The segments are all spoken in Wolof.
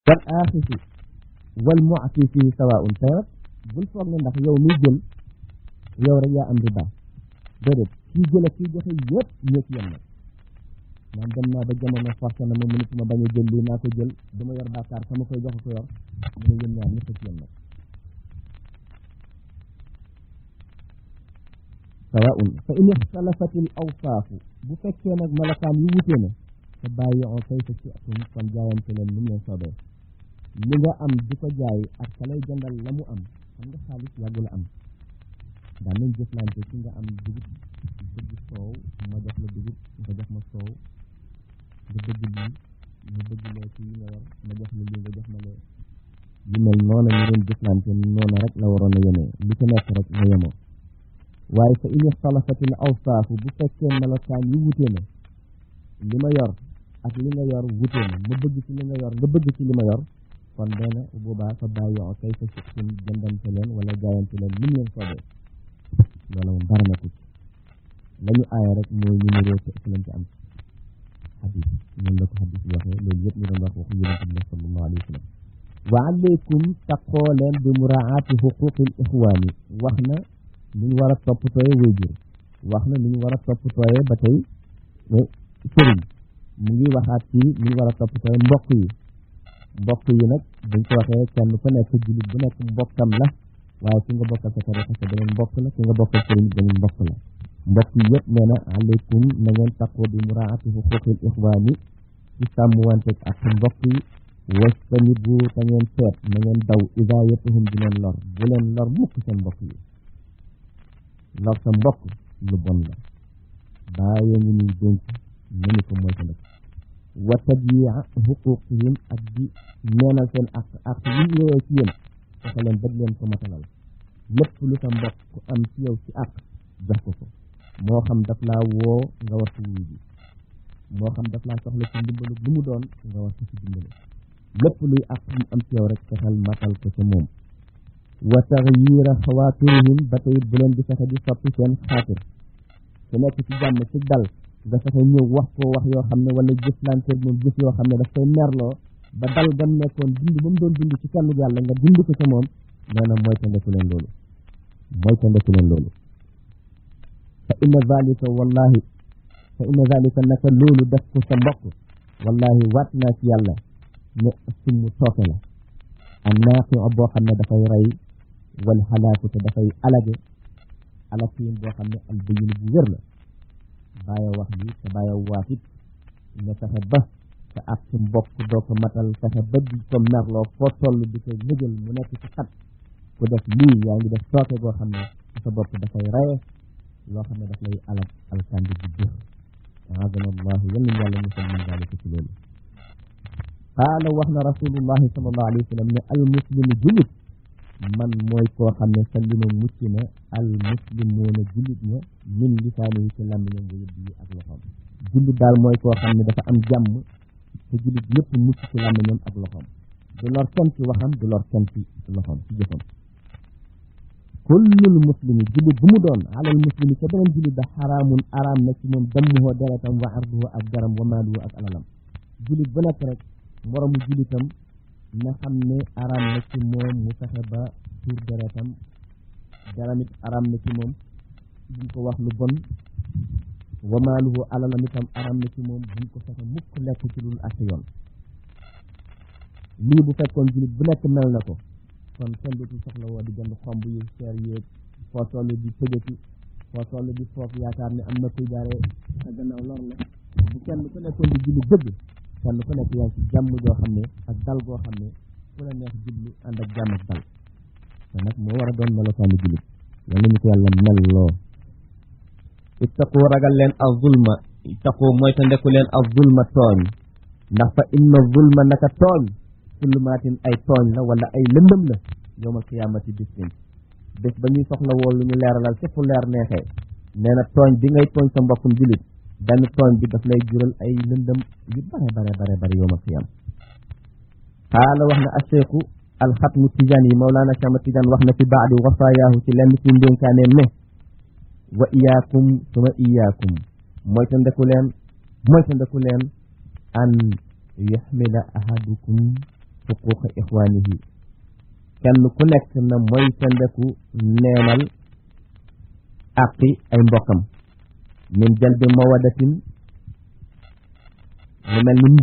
wal aaxisi wal mu'ti fii sawaa'un tayat bul foog ne ndax yow miy jël yow rek yaa am riba déedéet kii jël ak kii joxe yëpp ñoo ci yem nag maanaam dem naa ba jamono forcé na ma mënatuma bañ a jël lii naa ko jël dama yor bàkkaar sama koy joxe ko yor mu ne yéen ñaar ñëpp ci yem nag sawaun fa in ixtalafati l awsaafu bu fekkee nag melokaan yu wutee na te bàyyi on kay fa ci atum kon jaayante leen lu mu leen soobee li nga am di ko jaay ak ka lay jëndal la mu am xam nga xaalis yàggu la am daan nañ jëflante ci nga am dugub bëgg soow ma jox la dugub nga jox ma soow nga bëgg lii ma bëgg lee ci yi nga yor ma jox la lii nga jox ma lee yu mel noonu ñu doon jëflante noonu rek la waroon a yemee lu ci nekk rek nga yemoo waaye fa in ixtalafatil awsaafu bu fekkee melokaan yi wutee na li ma yor ak li nga yor wutee na ma bëgg ci li nga yor nga bëgg ci li ma yor kon nee na boobaa fa bàyyi oo kay fa suqsin jëndante leen wala jaayante leen lim leen soobee loolu moom dara nekkul la ñu aaya rek mooy ñu niroo te ëpp lañ ci am xadis noonu la ko xadis bi waxee loolu yëpp ñu doon wax waxu yonente bi sallallahu alayhi wa sallam wa alaykum taqoo leen bi muraati xuquqil ixwaani wax na lu ñu war a toppatooye wéyjur wax na lu ñu war a toppatooye ba tey sëriñ mu ngi waxaat ci lu ñu war a toppatooye mbokk yi mbokk yi nag buñ ko waxee kenn ku nekk jullit bu nekk mbokkam la waaye ki nga bokkal sa tarixa sa beneen mbokk la ki nga bokkal sëriñ beneen mbokk la mbokk yi yëpp nee na aleykum na ngeen taqoo bi muraati xuquqil ixwaani ci sàmmwanteeg ak mbokk yi wastanibu te ngeen teet na ngeen daw idaayatuhum di leen lor bu leen lor mukk seen mbokk yi lor sa mbokk lu bon la bàyyee ngi ñuy dénk nañu ko mooy ko ndek wa tadyi'a xuquqihim ak di neenal seen ak ak yi yowee ci yéen fexe leen bëgg leen ko matalal lépp lu sa mbokk am ci yow ci ak jox ko ko moo xam daf laa woo nga war ko wuyu ji moo xam daf laa soxla ci ndimbalu lu mu doon nga war ko ci dimbale lépp luy ak mu am ci yow rek fexeel matal ko ca moom wa taxyiira xawaatirihim ba tey bu leen di fexe di soppi seen xaatir su nekk ci jàmm ci dal nga fexe ñëw wax ko wax yoo xam ne wala jëflante moom jëf yoo xam ne daf koy merloo ba dal gam nekkoon dund ba mu doon dund ci kenn yàlla nga dund ko ca moom nee na mooy ta ndeku leen loolu mooy ta ndeku leen loolu fa inna zalika wallahi fa inna zalika naka loolu def ko sa mbokk wallahi waat naa ci yàlla ne summu tooke la an naaqi boo xam ne dafay rey wal xalaaku te dafay alage alakiin boo xam ne al bayin bu wér la bàyyi wax bi te bàyyi waat it nga fexe ba te ak sa mbokk doo ko matal fexe ba di ko merloo foo toll di ko nëgal mu nekk ci xat ku def lii yaa ngi def tooke boo xam ne sa bopp dafay reye loo xam ne daf lay alag alkandi bu jër aadana allahu yal nañu yàlla musal min dalika ci loolu qaala wax na rasulullahi sallallahu alayhi wa sallam ne al muslimu julit man mooy koo xam ne sallima mucc na al muslimuuna jullit ña min lisaani yi ci làmmiñam wa yëddi yi ak loxoom jullit daal mooy koo xam ne dafa am jàmm te jullit ñëpp mucc ci làmmiñam ak loxoom du lor kenn ci waxam du lor kenn ci loxoom ci jëfam kullul muslimi jullit bu mu doon alal muslimi ca beneen jullit da xaraamun araam na ci moom dammuhoo deretam wa arduhu ak garam wa maaluhu ak alalam jullit bu nekk rek moromu jullitam na xam ne araam na ci moom mu fexe ba tuur deretam daramit araam na ci moom buñ ko wax lu bon wa maaluhu alalam itam araam na ci moom buñ ko fexe mukk lekk ci lul ak yoon lii bu fekkoon jullit bu nekk mel na ko kon kenn dootul soxla woo di jënd xomb yu seer yéeg foo toll di tëjati foo toll di foofu yaakaar ne am na kuy jaaree sa gannaaw lor la bu kenn ku nekkoon di julli dëgg kenn ku nekk yaa ngi ci jàmm joo xam ne ak dal goo xam ne ku la neex jublu ànd ak jàmm ak dal te nag moo war a doon melokaanu jullit yal nañu ko yàlla mel loo ittaqu ragal leen az zulma ittaqu mooy te ndeku leen az zulma tooñ ndax fa inna zulma naka tooñ zulmaatin ay tooñ la wala ay lëndëm la yowmal qiyaamati bis bin bés ba ñuy soxla woon lu ñu leeralal ci fu leer neexee nee na tooñ bi ngay tooñ sa mbokkum jullit benn tooñ bi daf lay jural ay lëndëm yu bare bare bare bare yowmal qiyaam qaala wax na acheikhu alxatmu tijaan yi mawlaana chama tijaan wax na fi baadi wasaayaahu ci lenn ci ndénkaaneem ne wa iyaakum suma iyaakum mooy ta ndeku leen mooy ta ndeku leen an yaxmila ahadukum xuquqa ixwaanihi kenn ku nekk na mooy tendeku neenal àqi ay mbokkam min jalbi mawadatin lu mel ni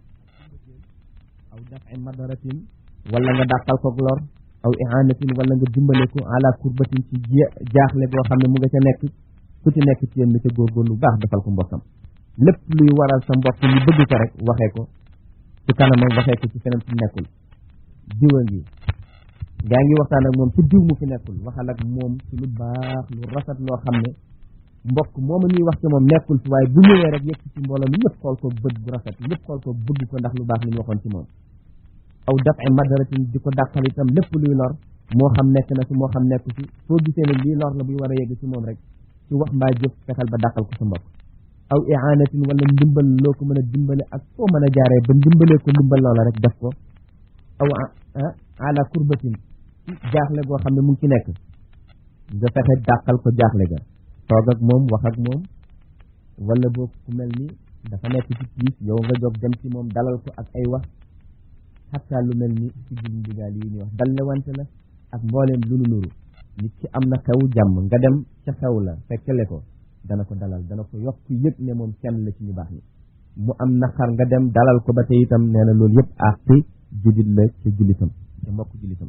aw dafi madaratin wala nga dàqal ko lor aw ihaanatin wala nga dimbale ko ala kurbatin ci jaaxle goo xam ne mu nga ca nekk ku ci nekk ci yéen na ca góorgóorlu baax defal ko mbokkam lépp luy waral sa mbokk ñu bëgg ko rek waxee ko ci kanamam waxee ko ci feneen fu nekkul diwa ngi gaa ngi waxtaan ak moom ci diw mu fi nekkul waxal ak moom ci lu baax lu rafet loo xam ne mbokk mooma ñuy wax ci moom nekkul fi waaye bu ñëwee rek yegg ci mbooloo mi ñëpp xool ko bët bu rafet ñëpp xool ko bëgg ko ndax lu baax li ñu waxoon ci moom aw daf ay madaratin di ko dàqal itam lépp luy lor moo xam nekk na fi moo xam nekk fi soo gisee ne lii lor la buy war a yegg ci moom rek ci wax mbaa jëf fexeel ba dàqal ko sa mbokk aw ihaanatin wala ndimbal loo ko mën a dimbale ak foo mën a jaaree ba ndimbalee ko ndimbal loola rek def ko aw ala kurbatin jaaxle goo xam ne mu ngi ci nekk nga fexe dàqal ko jaaxle ga toog ak moom wax ak moom wala boo ku mel ni dafa nekk ci tiis yow nga jóg dem ci moom dalal ko ak ay wax xataa lu mel ni ci gil ndigaal yi ñuy wax dal ne wante la ak mbooleem lu nu nuru nit ki am na xew jàmm nga dem ca xew la fekkele ko dana ko dalal dana ko yokk yëg ne moom kenn la ci ñu baax ni mu am naqar nga dem dalal ko ba tey itam nee na loolu yëpp àqi jullit la ca jullitam ca mbokk jullitam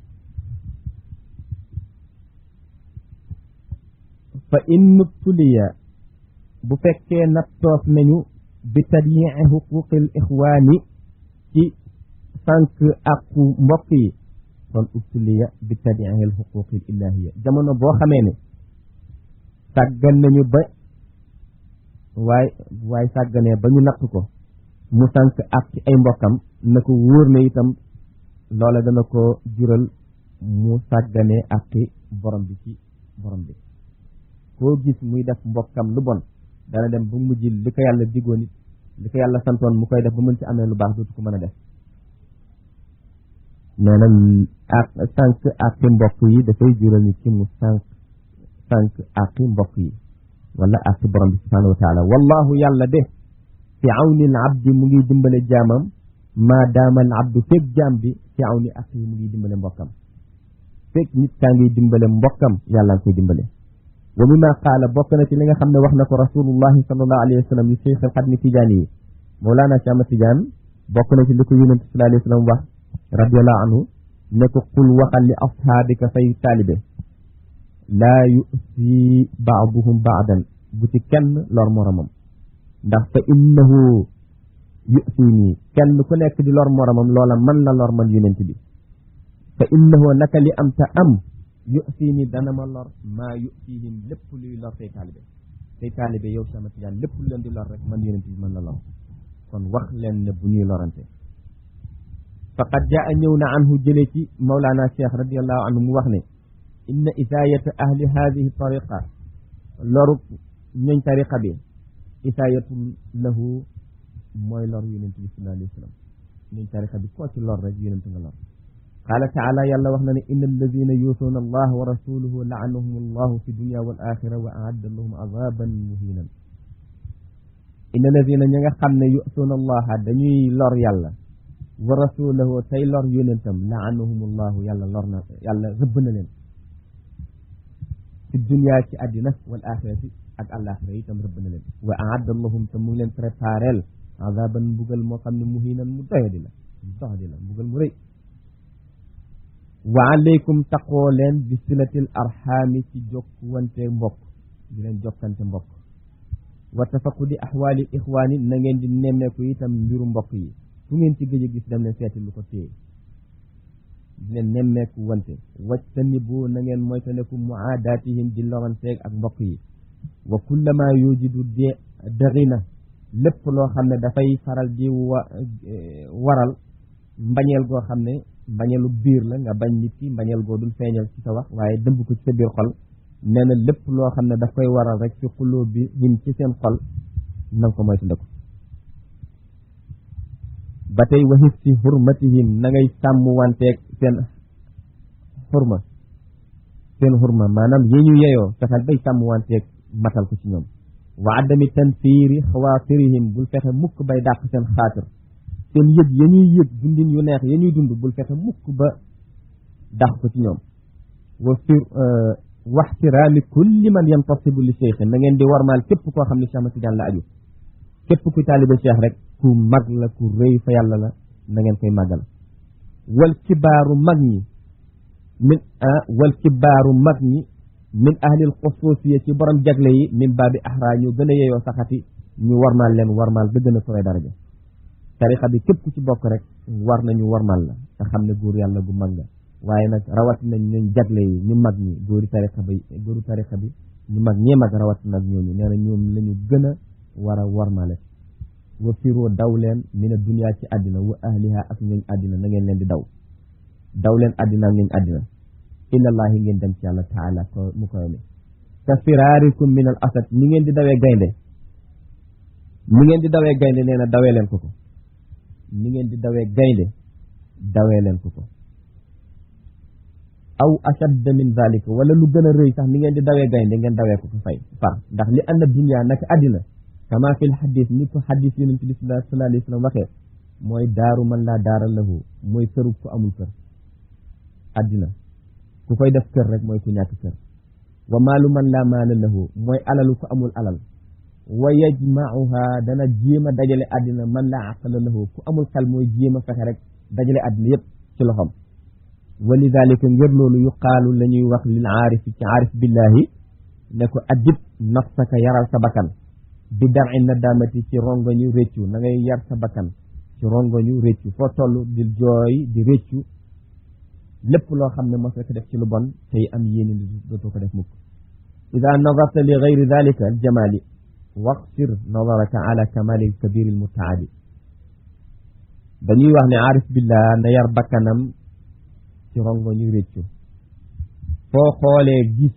fa in tuliya bu fekkee nattoof nañu bi tadyi'i xuquqil ixwaani ci sànq àqu mbokk yi kon ubtuliya bi tadyi'il xuquqil ilahiya jamono boo xamee ne sàggan nañu ba waaye waaye sàgganee ba ñu natt ko mu sànq ak ci ay mbokkam na ko wóor na itam loola dana ko jural mu sàgganee ak borom bi ci borom bi koo gis muy def mbokkam lu bon dana dem ba mujj li ko yàlla diggoon it li ko yàlla santoon mu koy def ba mën ci amee lu baax dootu ko mën a def nee na ak sànq ak mbokk yi dafay jural nit ci mu sànq sànq ak mbokk yi wala ak borom bi subhanahu wa taala wallahu yàlla de fi awni al abdi mu ngi dimbale jaamam maa daama al abdu fekk jaam bi fi awni ak yi mu ngi dimbale mbokkam fekk nit kaa ngi dimbale mbokkam yàlla nga koy dimbale wa mimma qaala bokk na ci li nga xam ne wax na ko rasulullahi sallallahu alayhi wa sallam li cheikh al xadmi tijaani yi mawlaana Cheikh Ahmad Tijaan bokk na ci li ko yonent sallallahu alayhi wa sallam wax radiallahu anhu ne ko qul waxal li ashaabika say taalibe laa yusi baaduhum baadan bu ci kenn lor moromam ndax fa innahu yusi nii kenn ku nekk di lor moromam loola man la lor man yonent bi fa innahu naka li am ta am yusi nii dana ma lor maa yusihim lépp luy lor say taalibe say taalibe yow sama tijaan lépp lu leen di lor rek man yonent bi mën la lor kon wax leen ne bu ñuy lorante faqad jaa ñëw na anhu jële ci mawlaana cheikh radiallahu anhu mu wax ne inna isaayata ahli hadihi tariqa loru ñooñ tariqa bi isaayatu lahu mooy lor yonent bi sallallahu alayhi wa sallam ñooñ tariqa bi koo ci lor rek yonent nga lor qaala taala yàlla wax na ne inna alladina yuusuuna allah wa rasuluhu laanahum allahu fi dunia wal axira wa aadda lahum azaban muhinan inna alladina ñi nga xam ne yuusuuna allaha dañuy lor yàlla wa rasulahu tey lor yonentam laanahum allahu yàlla lor na yàlla rëbb na leen fi dunia ci àddina wal axirati ak àllaaxira itam rëbb na leen wa aadda lahum te mu ngi leen préparel azaban mbugal moo xam ne muhinan mu doyadi la mu doxadi la mbugal mu rëy wa aleykum taqoo leen bi silatil arxaami ci jokkuwante mbokk di leen jokkante mbokk wa tafaqudi axwaali ixwaani na ngeen di nemmeeku itam mbiru mbokk yi fu ngeen ci gëj a gis dem leen seeti lu ko téye di leen nemmeeku wante wajtanibu na ngeen moytandiku muaadaatihim di loranteeg ak mbokk yi wa kullama yujidu de dërina lépp loo xam ne dafay faral di wa waral mbañeel goo xam ne mbañeelu biir la nga bañ nit ki mbañeel goo dul feeñal ci sa wax waaye dëmb ko ci sa biir xol nee na lépp loo xam ne daf koy waral rek ci xuloo bi him ci seen xol na nga ko moytandiku ba tey waxit ci xurmatihim na ngay sàmm wanteeg seen xurma seen xurma maanaam yi ñu yeyoo fexeel bay sàmm wanteeg matal ko ci ñoom wa adami tanfiiri xawaatirihim bul fexe mukk bay dàq seen xaatir seen yëg ya ñuy yëg dundin yu neex ya ñuy dund bul fexe mukk ba dax ko ci ñoom wa fir waxtiraami kulli man yantasibu li cheikh na ngeen di warmaal képp koo xam ne Cheikh Ahmad Tidiane la aju képp ku taalibe cheikh rek ku mag la ku rëy fa yàlla la na ngeen koy màggal wal kibaaru mag ñi min wal kibaaru mag ñi min ahlil xusuusiya ci borom jagle yi min baabi ahra ñu gën a yeyoo saxati ñu warmaal leen warmaal ba gën a sowee daraja tarixa bi képp ku ci bokk rek war nañu warmaal la te xam ne góor yàlla gu mag nga waaye nag rawatina ñu jagle yi ñu mag ñi góori tarixa bi góoru tarixa bi ñu mag ñee mag rawatina ak ñooñu nee na ñoom la ñu gën a war a warmaale wa firoo daw leen mina dunya ci àddina wa ahliha ak ñooñ àddina na ngeen leen di daw daw leen àddina ak ñooñ àddina ilallahi ngeen dem ci yàlla taala ko mu koy mi ka firaarikum min al asad ni ngeen di dawee gaynde ni ngeen di dawee gaynde nee na dawee leen ko ko ni ngeen di dawee gaynde dawee leen ko ko aw ashadda min zalika wala lu gën a rëy sax ni ngeen di dawee gaynde ngeen dawee ko ko fay far ndax li anna dunya naka àddina kama fil xadis ni ko xadis yonent bi sallallahu alayhi wa sallam waxee mooy daaru man laa daara lahu mooy këru ku amul kër àddina ku koy def kër rek mooy ku ñàkk kër wa maalu man laa maala lahu mooy alalu ku amul alal wa yajmauha dana jéem a dajale àddina man laa aqala lahu ku amul xel mooy jéem a fexe rek dajale àddina yépp ci loxom wa lidalika ngir loolu yuqaalu la ñuy wax lil aarifi ci aarif billahi ne ko addib nafsaka yaral sa bakkan bi dar'i nadamati ci rongoñu réccu na ngay yar sa bakkan ci rongoñu réccu foo toll di jooy di réccu lépp loo xam ne mos ko def ci lu bon tey am yéene ni dootoo ko def mukk ida nadarta li gayri dalika aljamali waqsir nadaraka ala kamali alkabir almutaali dañuy wax ne aarif billah na yar bakkanam ci rongoñu réccu foo xoolee gis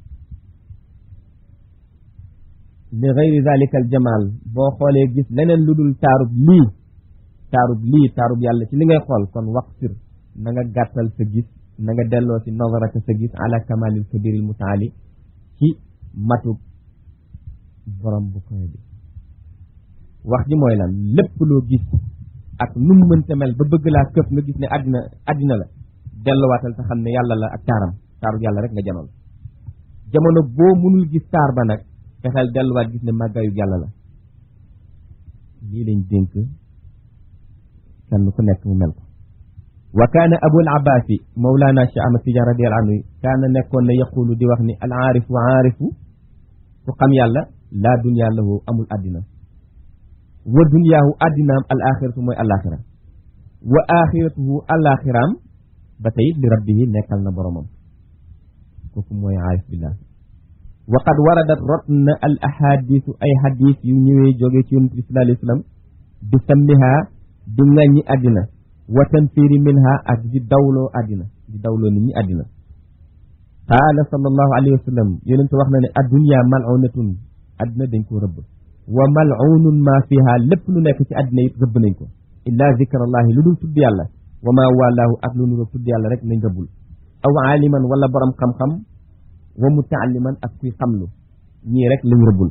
li gayri dalika aljamal boo xoolee gis leneen lu dul taarub lii taarub lii taarub yàlla ci li ngay xool kon waqsir na nga gàttal sa gis na nga delloo si nazaraka sa gis ala kamalil kabiril mutaali ci matub borom bu koy bi wax ji mooy lan lépp loo gis ak nu mu mënta mel ba bëgg laa këf nga gis ne àddina àddina la delluwaatal sa xam ne yàlla la ak taaram taarub yàlla rek nga janool jamono boo mënul gis taar ba nag fexeel delluwaat gis ne màggaayu yàlla la lii lañ dénk kenn ku nekk mu mel ko wa kaana abul abbaasi mawlaana cheikh ahmad tidiane radiallahu anhu kaana nekkoon na yaqulu di wax ni al aarifu aarifu ku xam yàlla laa dunya lahu amul àddina wa dunyaahu àddinaam al axiratu mooy alaxira wa axiratuhu alaxiraam ba tey li rabbihi nekkal na boromam kooku mooy aarif billah wa qad waradat rot na al ahadisu ay hadis yu ñëwee jógee ci yonent bi sallallahu alayhi wa sallam bi sammiha di ŋàññi àddina wa tanfiri minha ak di dawloo àddina di dawloo nit ñi àddina qaala sallallahu alayhi wa sallam yonent wax na ne addunya mal'unatun àddina dañ ko rëbb wa mal'unun ma fiha lépp lu nekk ci àddina it rëbb nañ ko illa zikrallahi lu dul tudd yàlla wa ma walaahu ak lu nuroo tudd yàlla rek nañ rëbbul aw aaliman wala borom xam-xam wa mutaalliman ak kuy xamlu ñii rek lañ rëbbul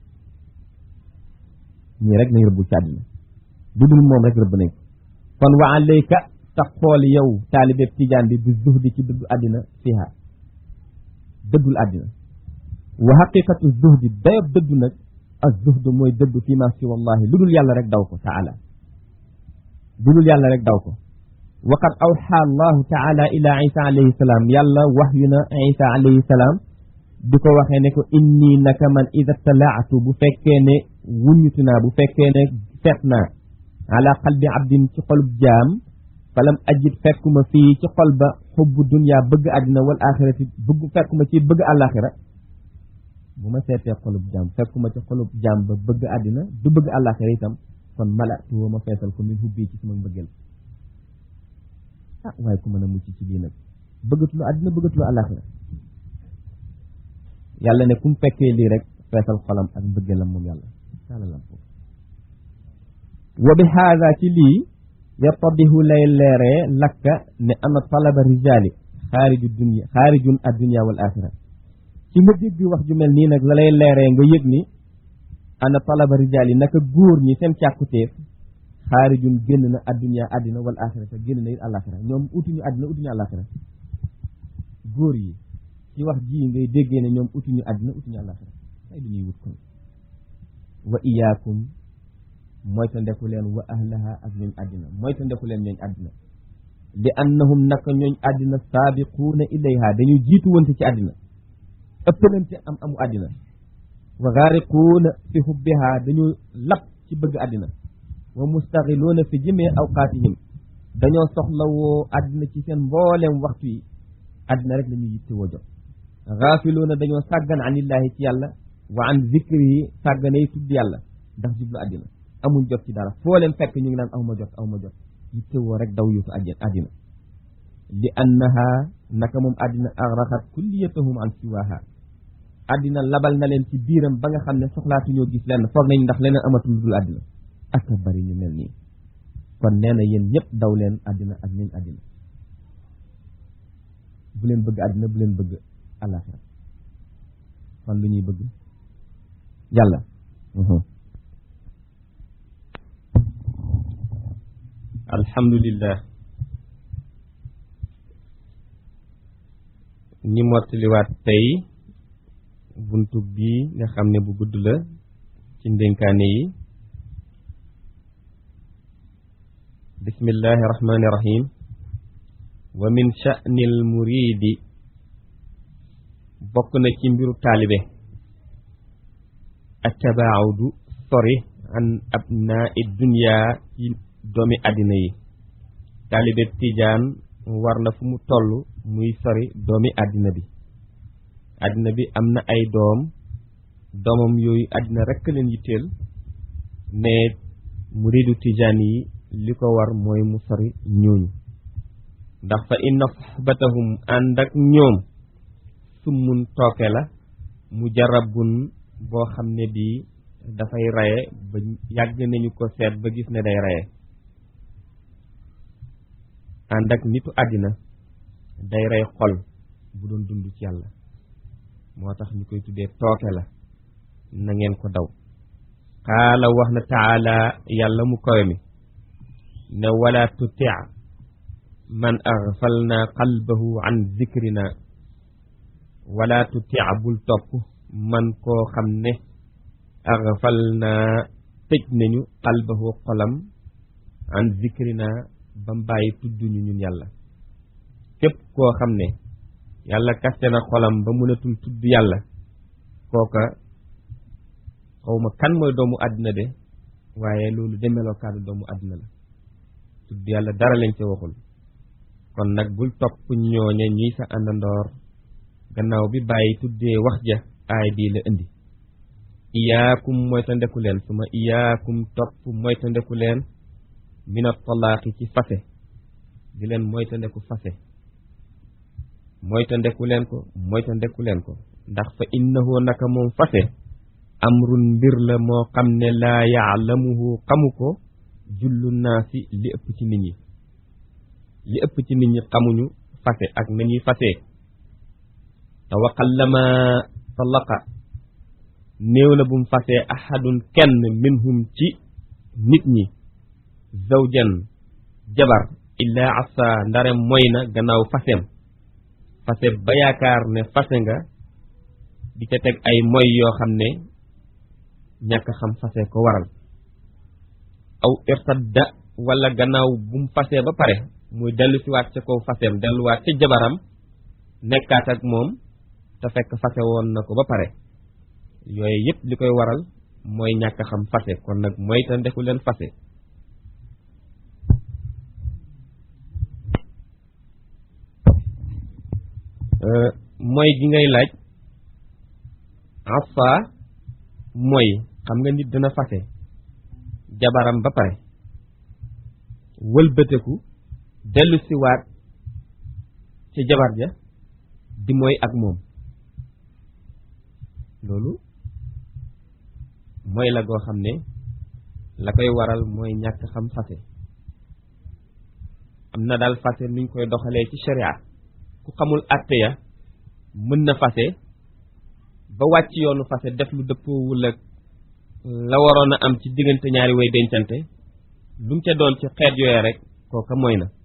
ñii rek lañ rëbbul ci àddina lu dul moom rek rëbb nañ ko kon wa alayka sa xool yow taalibe tijaan bi bi zuhdi ci dëddu àddina fiha dëddul àddina wa xaqiqatu zuhdi dayob dëddu nag ak zuhdu mooy dëddu fi ma si wallahi lu dul yàlla rek daw ko taala lu dul yàlla rek daw ko wa qad awxa allahu taala ila isa alayhi salaam yàlla wax yu na isa alayhi salaam di ko waxee ne ko inni naka man ida talaatu bu fekkee ne wuññutu naa bu fekkee ne seet naa ala qalbi abdin ci xolub jaam falam ajid fekkuma fii ci xol ba xubbu dunya bëgg àddina wal axirati bëgg fekkuma ci bëgg àllaaxira bu ma seetee xolub jaam fekkuma ci xolub jaam ba bëgg àddina du bëgg àllaaxira itam kon malatu woo ma feesal ko min hubbi ci sama mbëggeel ah waaye ku mën a mucc ci lii nag bëggatuloo àddina bëggatuloo àllaaxira yàlla ne ku mu fekkee lii rek feesal xolam ak mbëggeelam moom yàlla taalalam ko wa bi haada ci lii yattadihu lay leeree lakka ne ana talaba rijaali xaariju dunya xaarijun addunya wal axira ci nga dégg wax ju mel nii nag la lay leeree nga yëg ni ana talaba rijaali naka góor ñi seen càkkutéef xaarijun génn na adduniya addina wal axira te génn na it àlaxira ñoom utuñu addina utuñu àlaxira góor yi ci wax ji ngay déggee ne ñoom utuñu addina utuñu àlaxira ay du ñuy wut kon wa iyaakum moyta ndeku leen wa ahlaha ak ñooñ àddina moyta ndeku leen ñooñ àddina li annahum naka ñooñ àddina saabiquuna ilayha dañu jiitu wante ci àddina ëppalante am amu àddina wa gaariquuna fi hubbiha dañu lap ci bëgg àddina wa mustaxiluuna fi jëmee awqaatihim dañoo soxlawoo àddina ci seen mbooleem waxtu yi àddina rek la ñuy yitte woo jot gaafiluuna dañoo sàggan anillaahi ci yàlla wa an zikrihi sàgganay tudd yàlla ndax jublu àddina amuñ jot ci dara foo leen fekk ñu ngi naan aw ma jot aw ma jot yitte woo rek daw yuutu àddina li annaha naka moom àddina axraxat kulliyatahum an siwaha àddina labal na leen ci biiram ba nga xam ne soxlaatuñoo gis lenn foog nañ ndax leneen amatul dul àddina ak a bari ñu mel nii kon nee na yéen ñëpp daw leen àddina ak ñuñ àddina bu leen bëgg àddina bu leen bëgg àllaaxira kon lu ñuy bëgg yàlla alhamdulillah ni mottaliwaat tey buntu bii nga xam ne bu gudd la ci ndénkaane yi bismillahi rahmani rahim wa min sha'ni al muridi bokk na ci mbiru taalibe attabaaudu sori an abnaa dunya ci doomi àddina yi taalibe tijaan war na fu mu toll muy sori doomi àddina bi àddina bi am na ay doom doomam yooyu àddina rekk leen yitteel ne muridu tijaan yi li ko war mooy mu sori ñooñu ndax fa inna soxbatahum ànd ak ñoom summun tooke la mu jarabun boo xam ne bii dafay raye ba yàgg nañu ko seet ba gis ne day raye ànd ak nitu àddina day rey xol bu doon dund ci yàlla moo tax ñu koy tuddee tooke la na ngeen ko daw qaala wax na taala yàlla mu kawe mi ne wala tuti man aghfalna qalbahu an zikrina wala tuti bul topp man koo xam ne aghfalna tëj nañu qalbahu xolam an zikrina ba mbàyyi tudduñu ñun yàlla képp koo xam ne yàlla kaste na xolam ba mënatul tudd yàlla kooka xawma kan mooy doomu àddina de waaye loolu de melokaanu doomu àddina la tudd yàlla dara lañ ca waxul kon nag bul topp ñooñe ñuy sa àndandoor gannaaw bi bàyyi tuddee wax ja aay bii la indi iyaakum mooy ta ndeku leen suma iyaakum topp mooy ta ndeku leen mina talaaqi ci fase di leen mooy ta ndeku fase mooy ta ndeku leen ko mooy ta ndeku leen ko ndax fa innahu naka moom fase amrun mbir la moo xam ne laa yaalamuhu xamu ko jullu naasi li ëpp ci nit ñi li ëpp ci nit ñi xamuñu fase ak nañuy fasee te waqallama talaqa néew na bu mu fasee ahadun kenn minhum ci nit ñi zawjan jabar illaa asa ndare moy na gannaaw faseem fase ba yaakaar ne fase nga di ca teg ay moy yoo xam ne ñàkk xam fase ko waral aw irtadda wala gannaaw bu mu fasee ba pare muy dellu si waat ca kaw faseem delluwaat ca jabaram nekkaat ak moom te fekk fase woon na ko ba pare yooyu yëpp li koy waral mooy ñàkk xam fase kon nag mooy te ndeku leen fase mooy gi ngay laaj afa mooy xam nga nit dana fase jabaram ba pare wëlbëteku dellu siwaat ci jabar ja di mooy ak moom loolu mooy la goo xam ne la koy waral mooy ñàkk xam fase am na daal fase nuñ koy doxalee ci sharia ku xamul àtte ya mën na fase ba wàcc yoonu fase def lu dëppoowul ak la waroon a am ci diggante ñaari way dencante lu mu ca doon ci xeet yooyu rek kooka mooy na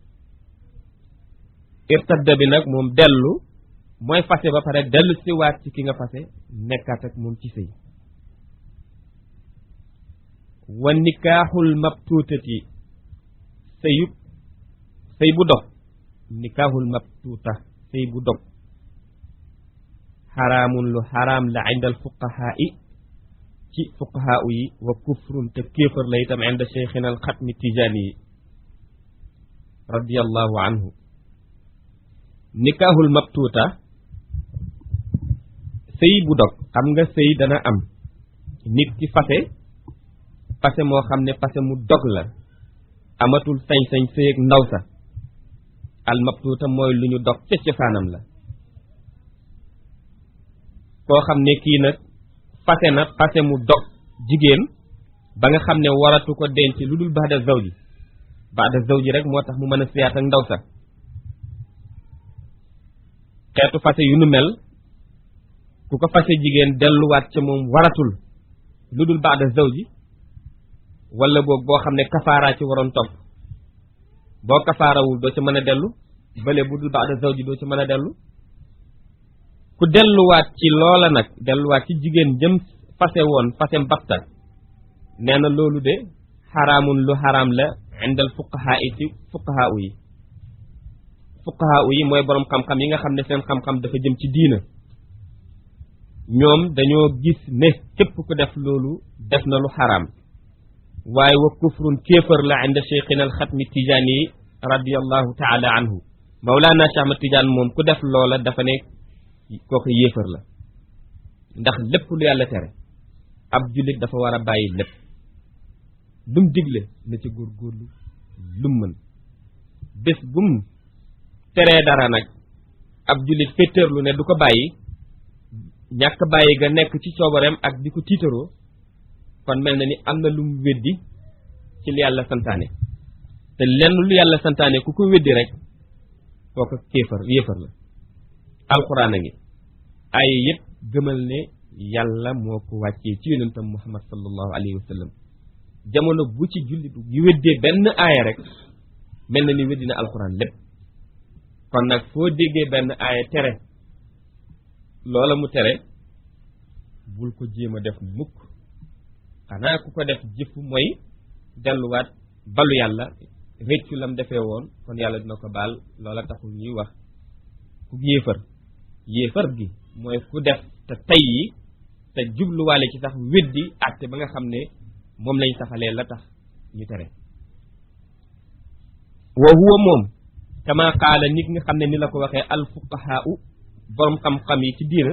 irtadda bi nag moom dellu mooy fase ba pare dellu si waat ci ki nga fase nekkaat ak moom ci sëy wa nikaaxul mabtuutati sëyub sëy bu dog nikaaxul mabtuuta sëy bu dog xaraamun lu xaraam la indal fuqahaa i ci fuqahaa yi wa kufrun te kéefër la itam inda cheikhina al xatmi tijaani yi radiallahu anhu nikaaxul mabtuuta sëy bu dog xam nga sëy dana am nit ki fase fase moo xam ne fase mu dog la amatul sañ-sañ sëy ak ndaw sa al mabtuuta mooy lu ñu dog ca cosaanam la koo xam ne kii nag fase na fase mu dog jigéen ba nga xam ne waratu ko denc lu dul baada zawji baada zawji rek moo tax mu mën a siyaat ak ndaw sa xeetu fase yu nu mel ku ko fase jigéen delluwaat ca moom waratul lu dul baada zawji wala boog boo xam ne kafaaraa ci waroon topp boo kafaarawul doo ca mën a dellu bële bu dul baada zawji doo ca mën a dellu ku delluwaat ci loola nag delluwaat ci jigéen jëm fase woon fasem batta nee na loolu de xaraamun lu xaraam la indal fuqahaa yi ci fuqahaa yi fuqahaa yi mooy boroom xam-xam yi nga xam ne seen xam-xam dafa jëm ci diina ñoom dañoo gis ne képp ku def loolu def na lu xaraam waaye wa kufrun kéefër la inda cheikhina al xatmi tijaani yi radiallahu taala anhu mawlaana Cheikh Ahmad Tijaan moom ku def loola dafa ne kooku yéefar la ndax lépp lu yàlla tere ab jullit dafa war a bàyyi lépp lum digle na ci góorgóorlu lum mën bés bum teree dara nag ab jullit féeteerlu ne du ko bàyyi ñàkk bàyyi ga nekk ci coobareem ak di ko tiitaroo kon mel na ni am na lum weddi ci li yàlla santaane te lenn lu yàlla santaane ku ko weddi rek kooku kéefar yéefar la alxuraan a ngi ay yëpp gëmal ne yàlla moo ko wàccee ci yonentam muhammad sallallahu alayhi wa sallam jamono bu ci jullit yu weddee benn aaya rek mel na ni weddi na alxuraan lépp kon nag foo déggee benn aaya tere loola mu tere bul ko jéem a def mukk xanaa ku ko def jëf mooy delluwaat balu yàlla réccu lam defee woon kon yàlla dina ko baal loola taxul ñuy wax ku yéefar yéefar gi mooy ku def te tay yi te jubluwaale ci sax weddi àtte ba nga xam ne moom lañ saxalee la tax ñu tere wa huwa moom kama qaala nit nga xam ne ni la ko waxee al fuqahaau borom xam-xam yi ci diina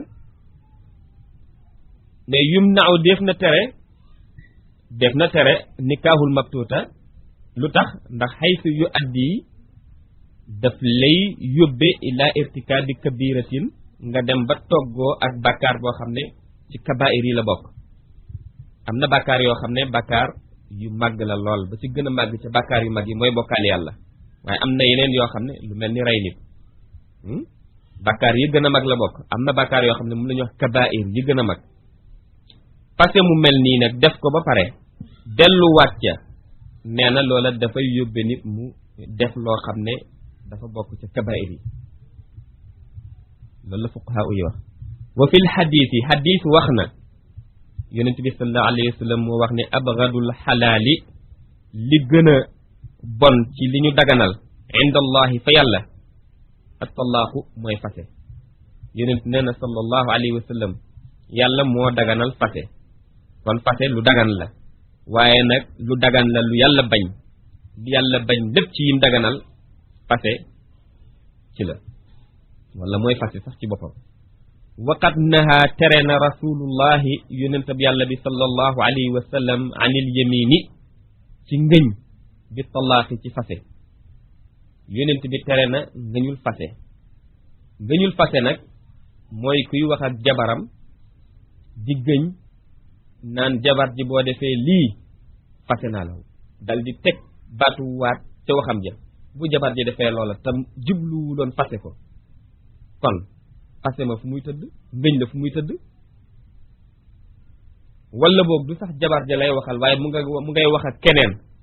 ne yum naaw def na tere def na tere nikaahul mabtuuta lu tax ndax xaysu yu addi daf lay yóbbe ila irtikaabi kabiratin nga dem ba toggoo ak bàkkaar boo xam ne ci kabair yi la bokk am na bàkkaar yoo xam ne bàkkaar yu màgg la lool ba ci gën a màgg ca bàkkaar yu mag yi mooy bokkaal yàlla waaye am na yeneen yoo xam ne lu mel ni rey nit bàkkaar yi gën a mag la bokk am na bàkkaar yoo xam ne mun nañu wax kabair yi gën a mag parce mu mel nii nag def ko ba pare delluwaat ca nee na loola dafay yóbbe nit mu def loo xam ne dafa bokk ca kabair yi loolu la fuqahaa yi wax wa fil xadiis yi xadiis wax na yonent bi sallallahu alayhi wa sallam moo wax ne abgadul xalaali li gën a bon ci li ñu daganal inda allahi fa yàlla attalaaqu mooy fase yonent nee na sallallahu alayhi wa sallam yàlla moo daganal fase kon fase lu dagan la waaye nag lu dagan la lu yàlla bañ lu yàlla bañ lépp ci yim daganal fase ci la wala mooy fase sax ci boppam waqat naha tere na rasulullahi yonentab yàlla bi sallallahu alayhi wa sallam anil yamini ci ngëñ bi talaaqi ci fase yonent bi tere na ngëñul fase ngëñul fase nag mooy kuy wax ak jabaram di gëñ naan jabar ji boo defee lii fase naa la dal di teg baatu waat ca waxam ja bu jabar ji defee loola tam jubluwuloon fase ko kon fase ma fu muy tëdd ngëñ la fu muy tëdd wala boog du sax jabar ja lay waxal waaye mu nga mu ngay wax ak keneen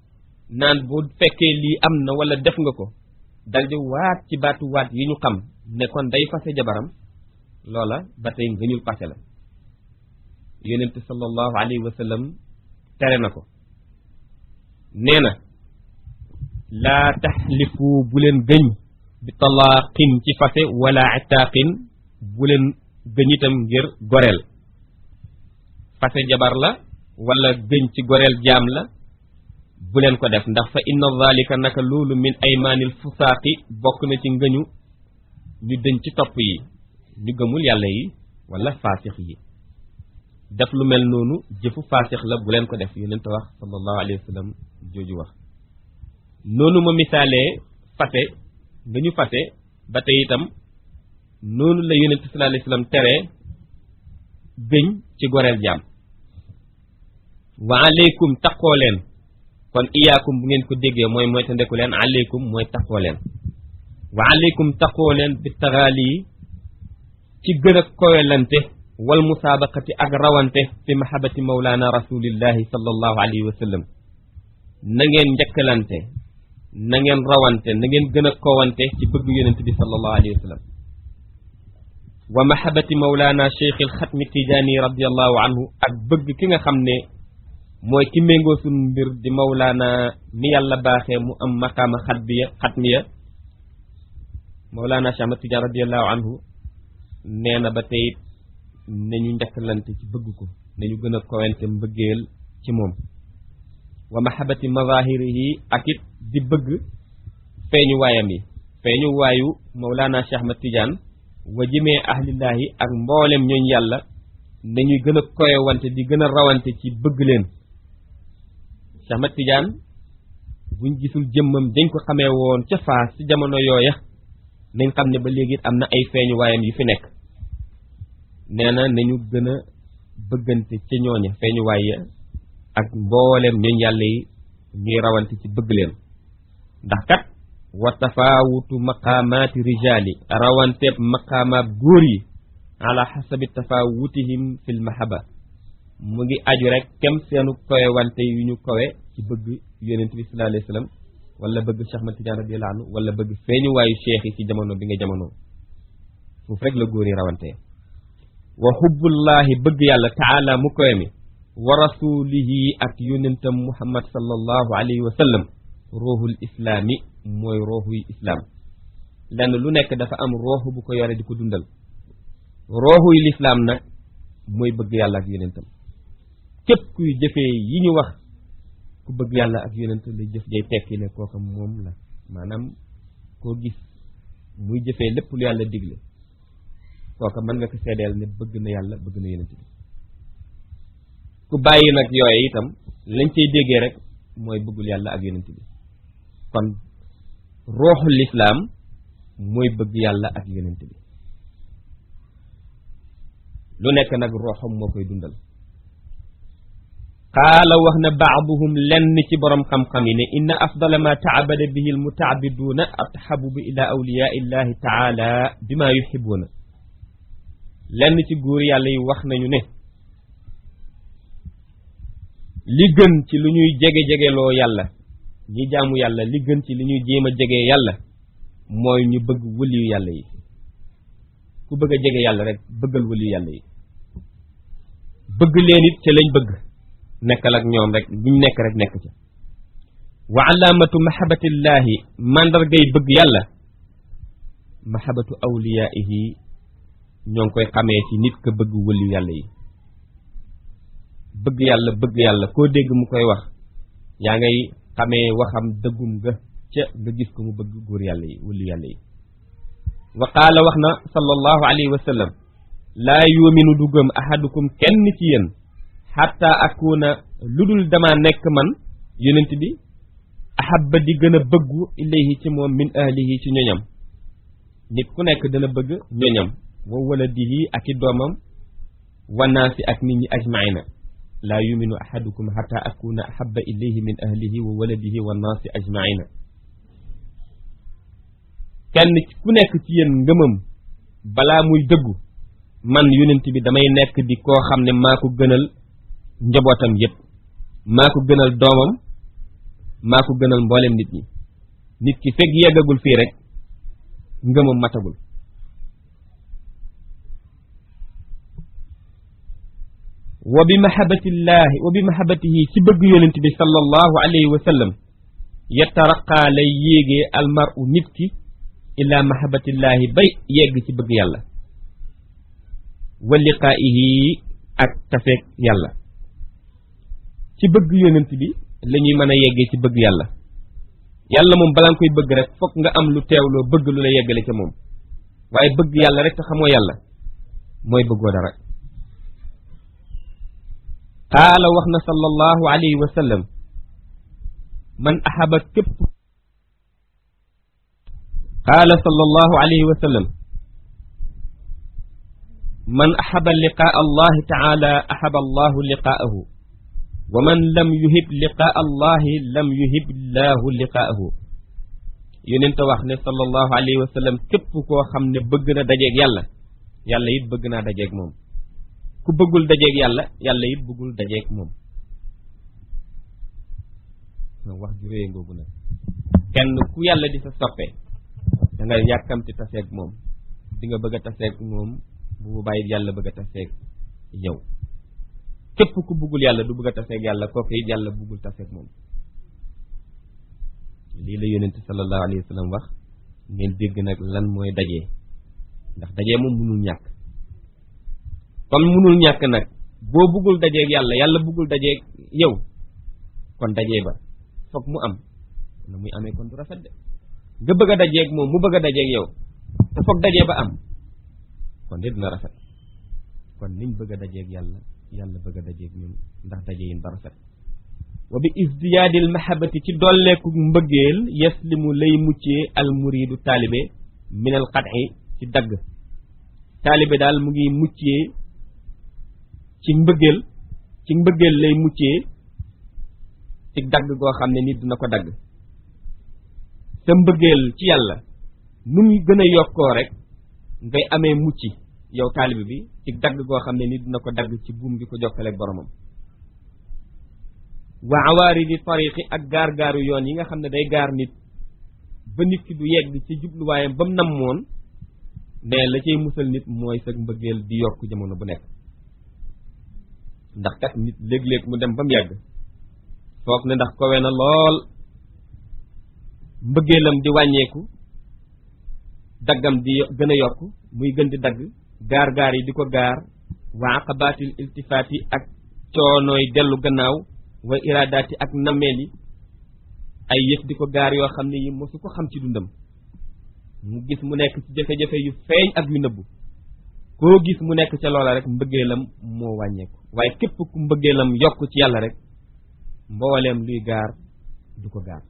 naan bu fekkee lii am na wala def nga ko dal di waat ci baatu waat yi ñu xam ne kon day fase jabaram loola ba tey ngëñul pase la yonent sallallahu alayhi wa sallam tere na ko nee na laa taxlifu bu leen gëñ bi talaaqin ci fase wala itaaqin bu leen gëñ itam ngir goreel fase jabar la wala gëñ ci goreel jaam la bu leen ko def ndax fa inna zalika naka loolu min aymaanil fusaaqi bokk na ci ngëñu ñu dëñ ci topp yi ñu gëmul yàlla yi wala faasix yi def lu mel noonu jëfu faasix la bu leen ko def yonent wax sallallahu alayhi wa sallam jooju wax noonu ma misaalee fase nga ñu fase ba tey itam noonu la yonent sallallahu alayhi wa sallam tere gëñ ci goreel jaam wa aleykum taqoo leen kon iyaakum bu ngeen ko déggee mooy mooy te ndeku leen aleykum mooy taqoo leen wa aleykum taqoo leen bi taxaali yi ci gën a kowelante wal musaabaqati ak rawante fi mahabati mawlaana rasulillahi sallallahu alayhi wa sallam na ngeen njëkkalante na ngeen rawante na ngeen gën a kowante ci bëgg yonent bi sallallahu alayhi wa sallam wa mahabati mawlaana cheikh il xatmi tijaani radiallahu anhu ak bëgg ki nga xam ne mooy ki méngoo suñ mbir di mawlaana mi yàlla baaxee mu am maqaama xatbiya xatmiya mawlaana cheikh ahmad tijaan radiallahu anhu nee na ba tey nañu njëkkalante ci bëgg ko nañu gën a kowente mbëggeel ci moom wa mahabati mazahirihi ak it di bëgg feeñu waayam yi feeñu waayu mawlaana cheikh ahmad tijaan wa jëmee ahlillaahi ak mboolem ñooñ yàlla nañuy gën a koyewante di gën a rawante ci bëgg leen Cheikh Ahmad Tidiane buñ gisul jëmmam dañ ko xamee woon ca faas ci jamono yooya nañ xam ne ba léegi am na ay feeñu waayam yu fi nekk nee na nañu gën a bëggante ca ñooña feeñu waay ya ak mboolem ñooñ yàlla yi ñuy rawante ci bëgg leen ndax kat wa tafaawutu maqaamaati rijaali rawanteeb maqaamaat góor yi ala xasabi tafaawutihim fil mahaba mu ngi aju rek kem seenu kowe wante yu ñu kowe ci bëgg yonent bi sallallahu alayhi wa sallam wala bëgg Cheikh Ahmad Tidiane radiyallahu anhu wala bëgg feeñu waayu cheikh yi ci jamono bi nga jamono foofu rek la góor yi rawante wa xubbullahi bëgg yàlla taala mu kowe mi wa rasulihi ak yonentam muhammad sallallahu alayhi wa sallam ruuxul islaami mooy rooxuy islaam lenn lu nekk dafa am rooxu bu ko yore di ko dundal rooxuy lislaam nag mooy bëgg yàlla ak yonentam képp kuy jëfee yi ñu wax ku bëgg yàlla ak yonent la jëf jay tekki ne kooka moom la maanaam koo gis muy jëfee lépp lu yàlla digle kooka mën nga ko seedeel ne bëgg na yàlla bëgg na yonent bi ku bàyyi nag yooye itam lañ cay déggee rek mooy bëggul yàlla ak yonent bi kon rooxul lislaam mooy bëgg yàlla ak yonent bi lu nekk nag rooxam moo koy dundal qaala wax na baaduhum lenn ci borom xam-xam yi ne inna afdala ma taabada bihi almutaabiduuna ataxabubu ila awliyaa illahi taala bima yuxibuuna lenn ci góor yàlla yi wax nañu ne li gën ci lu ñuy jege-jegeloo yàlla ñi jaamu yàlla li gën ci li ñuy jéem a jege yàlla mooy ñu bëgg wëliyu yàlla yi ku bëgg a jege yàlla rek bëggal wëliyu yàlla yi bëgg leen it ca lañ bëgg nekkal ak ñoom rek luñ nekk rek nekk ca wa alaamatu mahabatillahi màndargay bëgg yàlla mahabatu awliyaihi ñoo ngi koy xamee ci nit ka bëgg wëliyu yàlla yi bëgg yàlla bëgg yàlla koo dégg mu koy wax yaa ngay xamee waxam dëggum ga ca nga gis ko mu bëgg góor yàlla yi wëliyu yàlla yi wa qaala wax na sallallahu alayhi wa sallam laa yuminu du gëm ahadukum kenn ci yéen xatta akuna lu dul dama nekk man yonent bi ahabba di gën a bëggu ilayhi ci moom min ahlihi ci ñoñam nit ku nekk dana bëgg ñoñam wa waladihi ak i doomam wa naasi ak nit ñi ajmaina laa yuminu ahadukum xatta akuna ahabba ilayhi min ahlihi wa waladihi wa naasi ajmaina kenn ku nekk ci yéen ngëmam balaa muy dëggu man yonent bi damay nekk di koo xam ne maa ko gënal njabootam yépp maa ko gënal doomam maa ko gënal mboolem nit ñi nit ki fekk yeggagul fii rek ngëmam matagul wa bi mahabatillahi wa bi mahabatihi ci bëgg yonent bi sallallahu alayhi wa sallam yataraqaa lay yéegee almaru nit ki ila mahabatillahi bay yegg ci bëgg yàlla wa liqaa'ihi ak tafeek yàlla ci bëgg yonent bi la ñuy mën a yeggee ci bëgg yàlla yàlla moom balaa nga koy bëgg rek fokk nga am lu teewloo bëgg lu la yeggale ca moom waaye bëgg yàlla rek te xamoo yàlla mooy bëggoo dara qaala wax na sallallahu alayhi wa sallam man ahaba képp qaala sallallahu alayhi wa sallam man ahaba liqaa allahi taala ahaba allahu liqaahu wa man lam yuhib liqaa allahi lam yuhib llahu liqaahu yonent wax ne sallallahu alayhi wa sallam képp koo xam ne bëgg na dajeeg yàlla yàlla it bëgg naa dajeeg moom ku bëggul dajeeg yàlla yàlla it bëggul dajeeg moom wax ju réye ngoogu nag kenn ku yàlla di sa soppe da nga yàkkamti taseeg moom di nga bëgg a taseeg moom bu bàyyi yàlla bëgg a taseeg yow képp ku bëggul yàlla du bëgg a taseeg yàlla kooku it yàlla bëggul taseeg moom lii la yonent sallallahu alayhi wa sallam wax ngeen dégg nag lan mooy dajee ndax dajee moom mënul ñàkk kon mënul ñàkk nag boo bëggul dajeeg yàlla yàlla bëggul dajeeg yow kon dajee ba foog mu am na muy amee kon du rafet de nga bëgg a dajeeg moom mu bëgg a dajeeg yow te foog dajee ba am kon de dina rafet kon niñ bëgg a dajeeg yàlla yàlla bëgg a dajeeg ñun ndax daje yin ba rafet wa bi isdiyaadil mahabati ci dolleeku mbëggeel yaslimu lay muccee al muridu taalibe min al qat'i ci dagg taalibe daal mu ngi muccee ci mbëggeel ci mbëggeel lay muccee ci dagg goo xam ne nit dina ko dagg sa mbëggeel ci yàlla nu mu gën a yokkoo rek ngay amee mucc yow taalibe bi ci dagg goo xam ne nit dina ko dagg ci buum gi ko jokkaleeg boromam wa awaaridi tariqi ak gaar-gaaru yoon yi nga xam ne day gaar nit ba nit ki du yegg ci jubluwaayam ba mu namoon ne la cay musal nit mooy sa mbëggeel di yokk jamono bu nekk ndax kat nit léeg-léeg mu dem ba mu yàgg foog ne ndax kowe na lool mbëggeelam di wàññeeku daggam di gën a yokk muy gën di dagg gaar-gaar yi di ko gaar wa aqabaatil iltifaati ak coonooy dellu gannaaw wa iradaati ak nammeel yi ay yëf di ko gaar yoo xam ne yi mosu ko xam ci dundam mu gis mu nekk ci jafe-jafe yu feeñ ak yu nëbbu koo gis mu nekk ca loola rek mbëggeelam moo wàññeeku waaye képp ku mbëggeelam yokk ci yàlla rek mbooleem luy gaar du ko gaar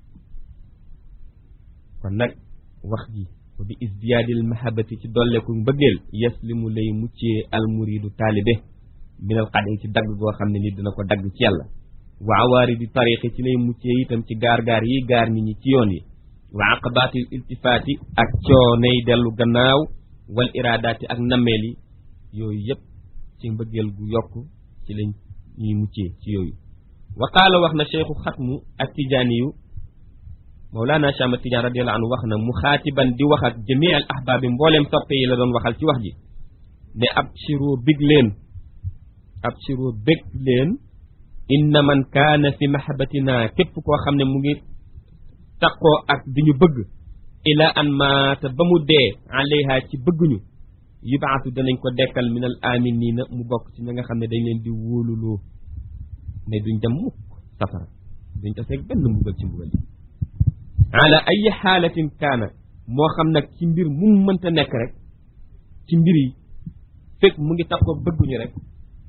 kon nag wax ji wa bi isdiyaadil mahabati ci dolleku mbëggeel yaslimu lay muccee almuridu taalibe minal xadi ci dagg goo xam ne nit dina ko dagg ci yàlla wa awaaridi tariqi ci lay muccee itam ci gaar-gaar yi gaar nit ñi ci yoon yi wa aqabaatil iltifaati ak coonay dellu gannaaw wal iradaati ak nammeel yi yooyu yëpp ci mbëggeel gu yokk ci lañ ñuy muccee ci yooyu wa qaala wax na cheikhu xatmu ak tijaaniyu mawlaana chama tijaan radiallahu anhu wax na mu xaatiban di wax ak jamii al ahbaabi mbooleem soppe yi la doon waxal ci wax ji ne ab shiro big leen ab shiro bég leen inna man kaana fi mahabatina képp koo xam ne mu ngi taqoo ak di ñu bëgg ila an maata ba mu dee alayha ci bëgguñu yubaatu danañ ko dekkal minal aminina mu bokk ci ña nga xam ne dañ leen di wóoluloo ne duñ dem mukk safara duñ taseeg benn mbugal ci mbugal yi ala ay xaalatin kaana moo xam nag ci mbir mu mënta nekk rek ci mbir yi fekk mu ngi tax ko bëgguñu rek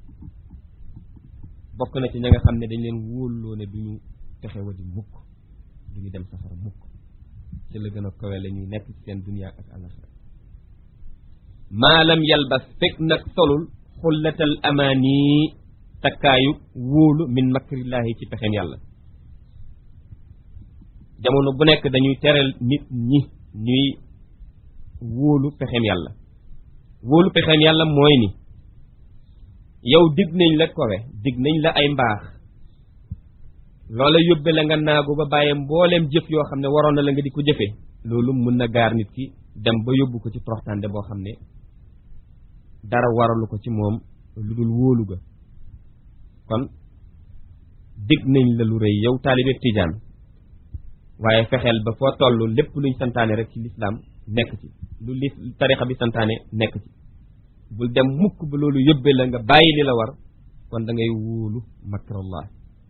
bokk na ci ña nga xam ne dañ leen wóoluloo ne duñu texe wa di mukk duñu dem safara mukk ci la gën a kawe la ñuy nekk ci seen duniya ak alaxira maalam yalbas fekk nag solul xullatal amaani takkaayu wóolu min makrillaahi ci pexem yàlla jamono bu nekk dañuy teral nit ñi ñuy wóolu pexem yàlla wóolu pexem yàlla mooy ni yow dig nañ la kowe dig nañ la ay mbaax loola yóbbe la nga naagu ba bàyyee mbooleem jëf yoo xam ne waroon na la nga di ko jëfee loolu mun na gaar nit ki dem ba yóbbu ko ci toroxtaande boo xam ne dara waralu ko ci moom lu dul wóolu ga kon dig nañ la lu rëy yow taalibe tijaan waaye fexeel ba foo toll lépp luñ santaane rek ci lislaam nekk ci lu li tarixa bi santaane nekk ci bul dem mukk ba loolu yóbbe la nga bàyyi li la war kon da ngay wóolu makrallah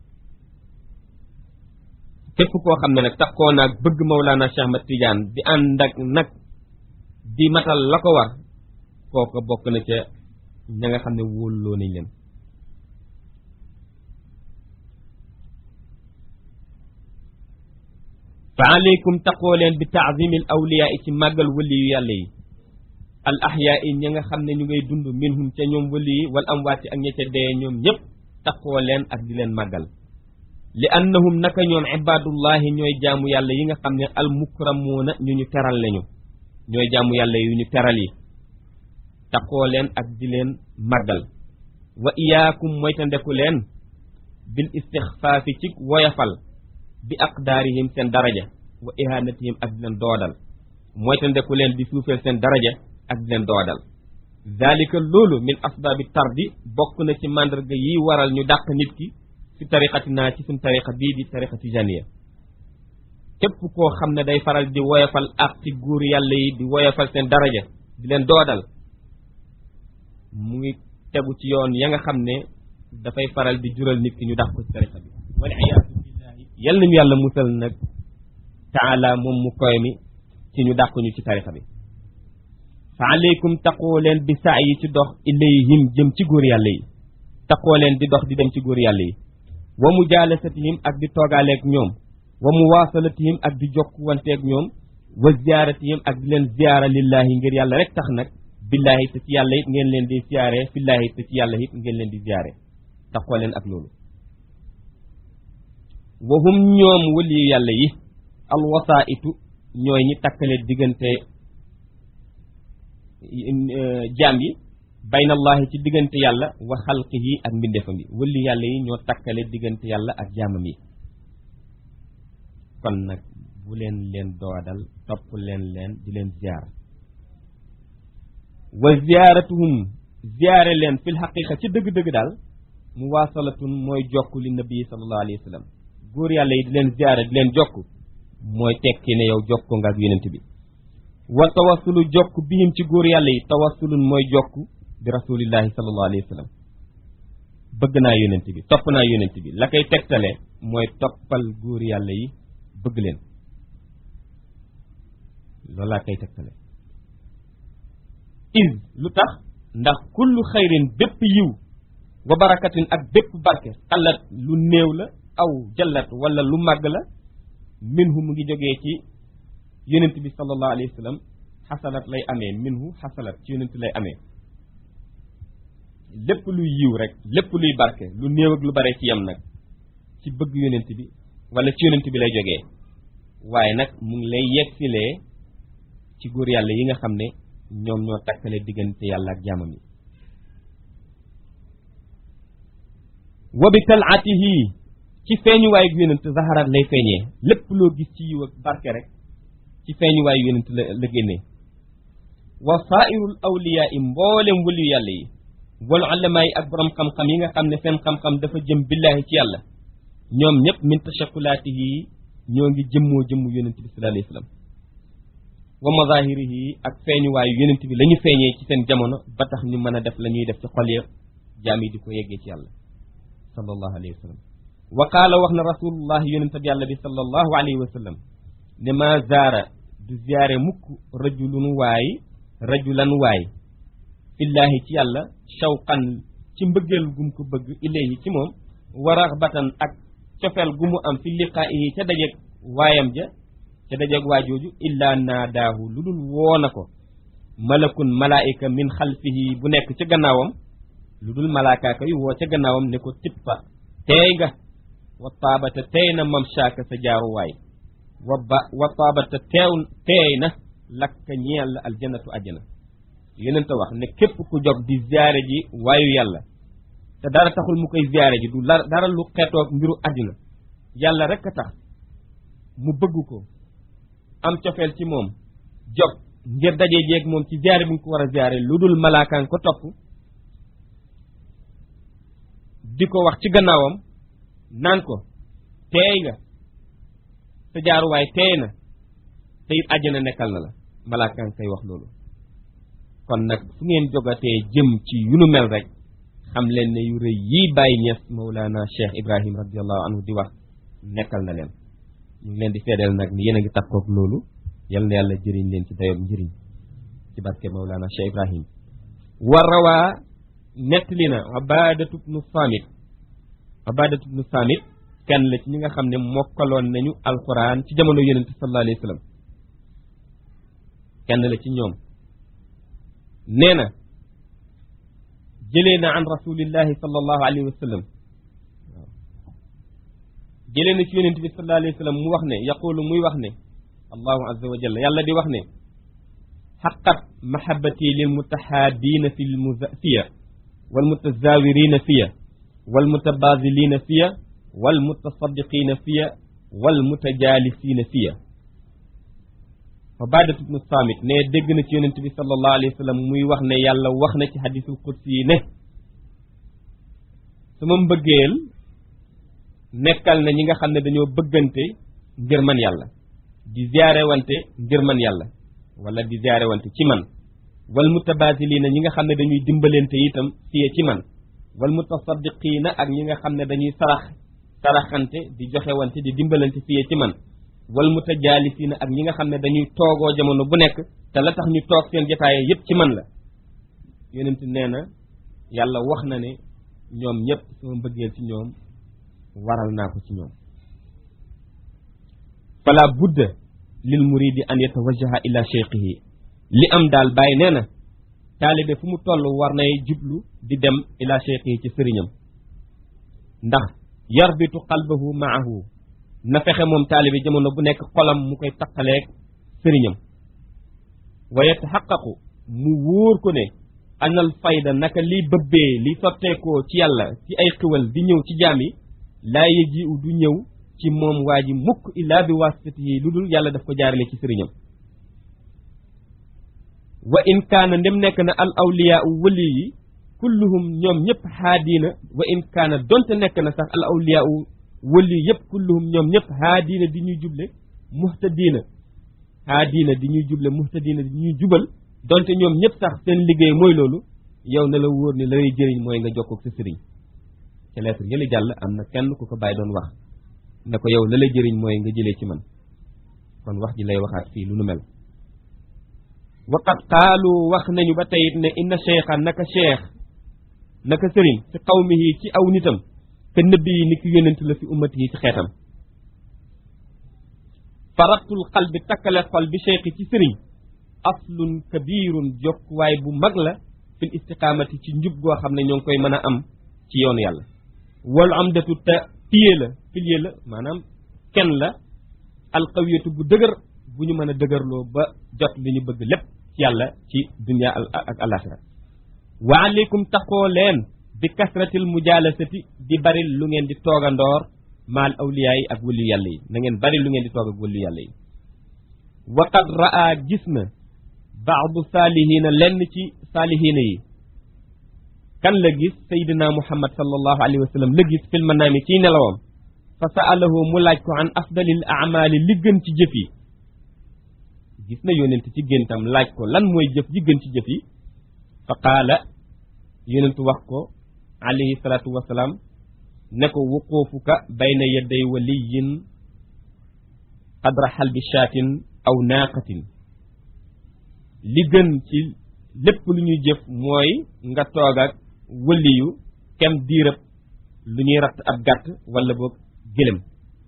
képp koo xam ne nag taxoo naag bëgg Mawlana Cheikh Ahmad Tidiane di ànd ak nag di matal la ko war kooka bokk na ca ña nga xam ne wóoluloo nañ leen fa aleykum taqoo leen bi taazimil awliyaa ci màggal wali yu yàlla yi al ahyaa yi ñi nga xam ne ñu ngay dund minhum ca ñoom wali yi wal amwaati ak ña ca dee ñoom ñëpp taqoo leen ak di leen màggal li annahum naka ñoom ibaadullahi ñooy jaamu yàlla yi nga xam ne al mukramuuna ñu ñu teral lañu ñooy jaamu yàlla yu ñu teral yi taqoo leen ak di leen màggal wa iyaakum moytandeku leen bil istixfaafi ci woyafal bi aqdaarihim seen daraja wa ihanatihim ak di leen doodal moytandeku leen di suufeel seen daraja ak di leen doodal zalika loolu min asbaabi tardi bokk na ci màndarga yi waral ñu dàq nit ki ci tariqatinaa ci suñ tariqa bii di tariqa tijaniya képp koo xam ne day faral di woyafal ak ci góor yàlla yi di woyafal seen daraja di leen doodal mu ngi tegu ci yoon ya nga xam ne dafay faral di jural nit ki ñu dàq ko ci tariqa bi wal iyaadu billahi yal nañu yàlla musal nag taala moom mu koy mi ci ñu dàq ñu ci tariqa bi fa aleykum taqoo leen bi saa yi ci dox ilayhim jëm ci góor yàlla yi taqoo leen di dox di dem ci góor yàlla yi wa mujalasatihim ak di toogaaleeg ñoom wa muwaasalatihim ak di jokkuwanteeg ñoom wa ziyaaratihim ak di leen ziyaara lillahi ngir yàlla rek tax nag billahi te ci yàlla it ngeen leen di ziyaare fillahi te ci yàlla it ngeen leen di ziyaare taqoo leen ak loolu wa hum ñoom waliyu yàlla yi alwasaitu ñooy ñi takkale diggante jaam yi bayna allahi ci diggante yàlla wa xalqihi ak mbindeefam yi wali yàlla yi ñoo takkale diggante yàlla ak jaamam yi kon nag bu leen leen doodal topp leen leen di leen ziyaar wa ziyaaratuhum ziyaare leen fil xaqiqa ci dëgg-dëgg daal muwaasalatun mooy jokk li nabi sallallahu alayhi wa sallam góor yàlla yi di leen ziyaare di leen jokk mooy tekki ne yow jokko nga ak yonent bi wa tawassulu jokk bihim ci góor yàlla yi tawassulun mooy jokk bi rasulillahi sallallahu alayhi wa sallam bëgg naa yonent bi topp naa yonent bi la koy tegtale mooy toppal góor yàlla yi bëgg leen loolu laa koy tegtale is lu tax ndax kullu xayrin bépp yiw wa barakatin ak bépp barke xalat lu néew la aw jallat wala lu màgg la minhu mu ngi jógee ci yonent bi sallallahu alayhi wa sallam xasalat lay amee minhu xasalat ci yonent lay amee lépp luy yiw rek lépp luy barke lu néew ak lu bare ci yem nag ci bëgg yonent bi wala ci yonent bi lay jógee waaye nag mu ngi lay yegsilee ci góor yàlla yi nga xam ne ñoom ñoo takkale diggante yàlla ak jaamam yi wa bi talaatihi ci feeñuwaayu yonent zaharat lay feeñee lépp loo gis ci yiw ak barke rek ci feeñuwaayu yonent la la génnee wa saairul awliyaa yi mboolem wëliyu yàlla yi wal ulamaa yi ak borom xam-xam yi nga xam ne seen xam-xam dafa jëm billaahi ci yàlla ñoom ñëpp min tashakulaatihi ñoo ngi jëmmoo jëmmu yonent bi sallallahu alayhi wa sallam wa mazahirihi ak feeñuwaayu yonent bi la ñu feeñee ci seen jamono ba tax ñu mën a def la ñuy def ci xol ya jaam yi di ko yeggee ci yàlla sallallahu alayhi wa sallam wa qaala wax na rasulullah yonent bi yàlla bi sallallahu alayhi wa sallam ne ma zaara du ziyaare mukk rajulun waay rajulan waay fillaahi ci yàlla shawqan ci mbëggeel gum ko bëgg ilayhi ci moom wa raxbatan ak cofeel gu mu am fi liqaa'ihi ca dajeeg waayam ja ca dajeeg waajooju illaa naadaahu lu dul woo na ko malakun malaayika min xalfihi bu nekk ca gannaawam lu dul malaakaaka yu woo ca gannaawam ne ko tippa teey nga wa taabata teey na mamshaaka sa jaaruwaay wa ba wa taabata teew teey na lakka ñeel la aljannatu ajjana yonent wax ne képp ku jóg di ziyaare ji waayu yàlla te dara taxul mu koy ziyaare ji du dara lu xeetoog mbiru àddina yàlla rek a tax mu bëgg ko am cofeel ci moom jog ngir daje jeeg moom ci ziyaare bi nga ko war a ziyaare lu dul malaakaan ko topp di ko wax ci gannaawam naan ko teey nga sa jaaruwaay teey na te it àjjana nekkal na la malaakaan kay wax loolu kon nag fu ngeen jogatee jëm ci yu nu mel rek xam leen ne yu rëy yii bàyyi ñes Mawlana Cheikh Ibrahim radiallahu anhu di wax nekkal na leen ñu ngi leen di feedeel nag ni yéen a ngi takkook loolu yal na yàlla jëriñ leen ci dayob njëriñ ci barke Mawlana Cheikh Ibrahim wa rawaa nettali na Ubaadatu bnu Saamit Ubaadatu bnu Saamit kenn la ci ñi nga xam ne mokkaloon nañu alquran ci jamono yonente sallallahu alayhi wa sallam kenn la ci ñoom nee na jëlee na an rasulillahi sallallahu alayhi wa sallam waaw jëlee na ci yonente bi sallallahu alayhi wa sallam mu wax ne yaqulu muy wax ne allahu azza wa jalla yàlla di wax ne xaqat mahabati lil mutahaabina fi fiya wal mutazawirina fiya wal mutabazilina fiya wal mutasaddiqina fiya wal mutajalisina fiya Ubaadatu bnu Saamit ne dégg na ci yonent bi sallallahu alayhi wa sallam muy wax ne yàlla wax na ci hadisul qudsi yi ne sama mbëggeel nekkal na ñi nga xam ne dañoo bëggante ngir man yàlla di ziyaare wante ngir man yàlla wala di ziyaare wante ci man wal mutabasiliina ñi nga xam ne dañuy dimbalante itam fiye ci man wal mutasaddiqiina ak ñi nga xam ne dañuy sarax saraxante di joxe wante di dimbalante fiye ci man wal mutajaalisiina ak ñi nga xam ne dañuy toogoo jamono bu nekk te la tax ñu toog seen jotaaye yépp ci man la yonent nee na yàlla wax na ne ñoom ñëpp sama mbëggeel ci ñoom waral naa ko ci ñoom fala budda lil muridi an yatawajjaha ila cheikhihi li am daal bàyyi nee na taalibe fu mu toll war nay jublu di dem ila cheikhihi ci sëriñam ndax yarbitu qalbahu maahu na fexe moom taalibe jamono bu nekk xolam mu koy taqaleeg sëriñam wa yataxaqaqu mu wóor ko ne anal fayda naka liy bëbbee li sotteekoo ci yàlla ci ay xiwal di ñëw ci jaam yi laa yëji u du ñëw ci moom waa ji mukk illaa bi wasitati yi lu dul yàlla daf ko jaarale ci sëriñam wa in kaana ndem nekk na al awliyaa u wëli yi kulluhum ñoom ñëpp haadiina wa in kaana donte nekk na sax al awliyaa u wëli yëpp kulluhum ñoom ñëpp haadiina di ñuy juble muhtadiina haadiina di ñuy juble muhtadiina di ñuy jubal donte ñoom ñëpp sax seen liggéey mooy loolu yow na la wóor ni la lay jëriñ mooy nga jokkoog sa sëriñ ca lettre yële jàll am na kenn ku ko bàyyi doon wax ne ko yow la lay jëriñ mooy nga jëlee ci man kon wax ji lay waxaat fii lu nu mel waqad qaalu wax nañu ba teyit ne inna cheikha naka cheikh naka sëriñ ci qawmihi ci aw nitam te nëbbi yi ni ki yónent la fi ummati yi ci xeetam faraqtul qalbi takkale xol bi cheikh ci sëriñ aslun kabirun jokkuwaay bu mag la fil istiqaamati ci njub goo xam ne ñoo ngi koy mën a am ci yoonu yàlla wal amdatu te piye la pilier la maanaam kenn la alqawiyatu bu dëgër bu ñu mën a dëgërloo ba jot li ñu bëgg lépp ci yàlla ci dunia ak alaxira wa aleykum taxoo leen bi kasratil mujalasati di bari lu ngeen di toogandoor maal awliyaa yi ak wëllu yàlla yi na ngeen bari lu ngeen di toog ak wëllu yàlla yi waqad raa gis na baadu saalihiina lenn ci saalihiina yi kan la gis saydina muhammad sallallahu alayhi wa sallam la gis fil manaami ciy nelawam fa saalahu mu laaj ko an afdalil amali li gën ci jëf yi gis na yonent ci géntam laaj ko lan mooy jëf ji gën ci jëf yi fa qaala yonentu wax ko alayhi salaatu wasalaam ne ko wuquufuka bayna yaday waliyin qadra xalbi shaatin aw naaqatin li gën ci lépp lu ñuy jëf mooy nga toog ak wëliyu kem diirëb lu ñuy ratt ab gàtt wala boog gëlëm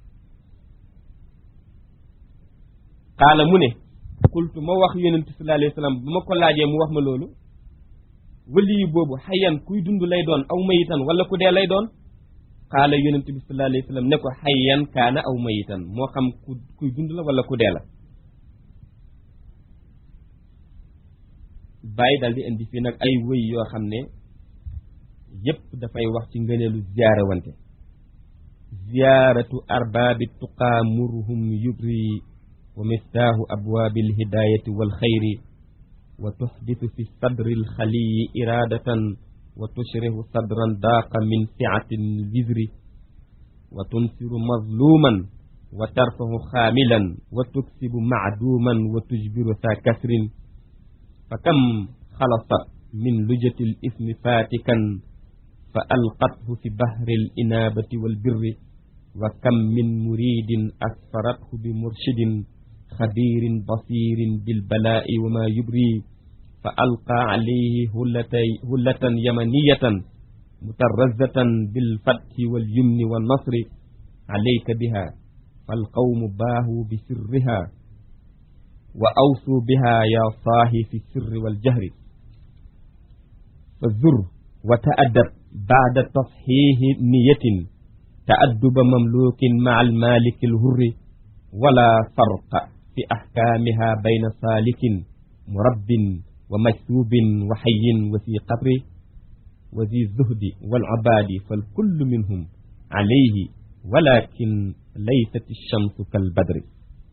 xaala mu ne kultu ma wax yonentu sallallahu alayhi wa sallam ba ma ko laajee mu wax ma loolu wëliyu boobu xayan kuy dund lay doon aw mayitan wala ku dee lay doon xaala yonentu bi sallallahu alayhi wa sallam ne ko xayan kaana aw mayitan moo xam ku kuy dund la wala ku dee la bàyyi daal di indi fii nag ay wëy yoo xam ne yépp dafay wax ci ngëneelu ziyaare wante ziyaaratu arbaabi tuqaa murhum yubri wa miftaahu abwaabi alhidaayati walxayri wa tuxditu fi sadri alxaliyi iraadatan wa tushrihu sadran daaqa min siati lwizri wa tunsiru mazluman wa tarfahu xaamilan wa tuksibu macduuman wa tujbiru saa kasrin fa kam xalasat min lujati lismi faatikan fa alqathu fi bahri alinaabati walbirri wa kam min muridin asfarathu bi murshidin xabiirin basirin bilbalaa'i wa ma yubri fa alqaa alayhi hullatay hullatan yamaniyatan mutarrazatan bilfathi walyumni wannasri alayka biha falqawmu baahuu bisirriha wa awsuu biha ya saahi fi sirri waljahri fa zur wa ta'addab baada tasxiixi niyatin ta'adduba mamlukin maa almaliki alhurri wala farqa fi axkaamiha bayna saalikin murabbin wa majsuubin wa xayin wa fi qabri wa zi zuhdi walcabaadi falkullu minhum alayhi walakin laysat alchamsu kalbadri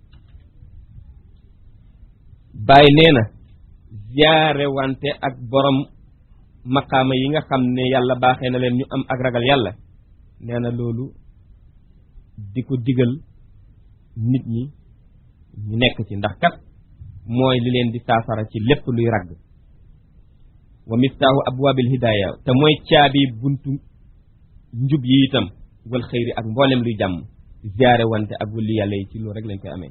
bàyyi nee na ziyaare wante ak borom maqaama yi nga xam ne yàlla baaxee na leen ñu am ak ragal yàlla nee na loolu di ko digal nit ñi ñu nekk ci ndax kat mooy li leen di saafara ci lépp luy ragg wa miftaahu abwaabil hidaaya te mooy caabi buntu njub yi itam wal xëyri ak mboolem luy jàmm ziyaare wante ak wulli yàlla yi ci loolu rek lañ koy amee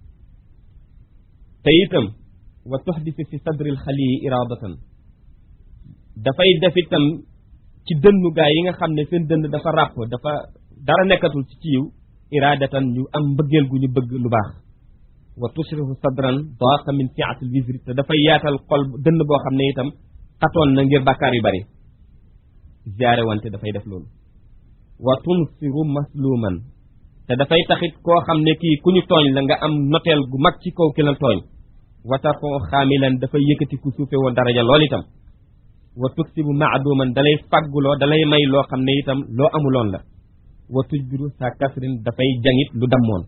te itam wa tuxdisu fi sadril xaliyi iradatan dafay def itam ci dënnu gaay yi nga xam ne seen dënn dafa ràpp dafa dara nekkatul ci ciiw iradatan ñu am mbëggeel gu ñu bëgg lu baax wa tushrihu sadran daaqa min siatil wisri te dafay yaatal xol dënn boo xam ne itam xatoon na ngir bàkkaar yu bari ziyaare wante dafay def loolu wa tunsiru masluman te dafay taxit koo xam ne kii ku ñu tooñ la nga am noteel gu mag ci kaw ki la tooñ watar ko xaamilan dafay yëkkati ku suufe woon daraja lool itam wa tuksibu maaduman dalay fàgguloo dalay may loo xam ne itam loo amuloon la wa tujbiru sa kasrin dafay jangit lu dammoon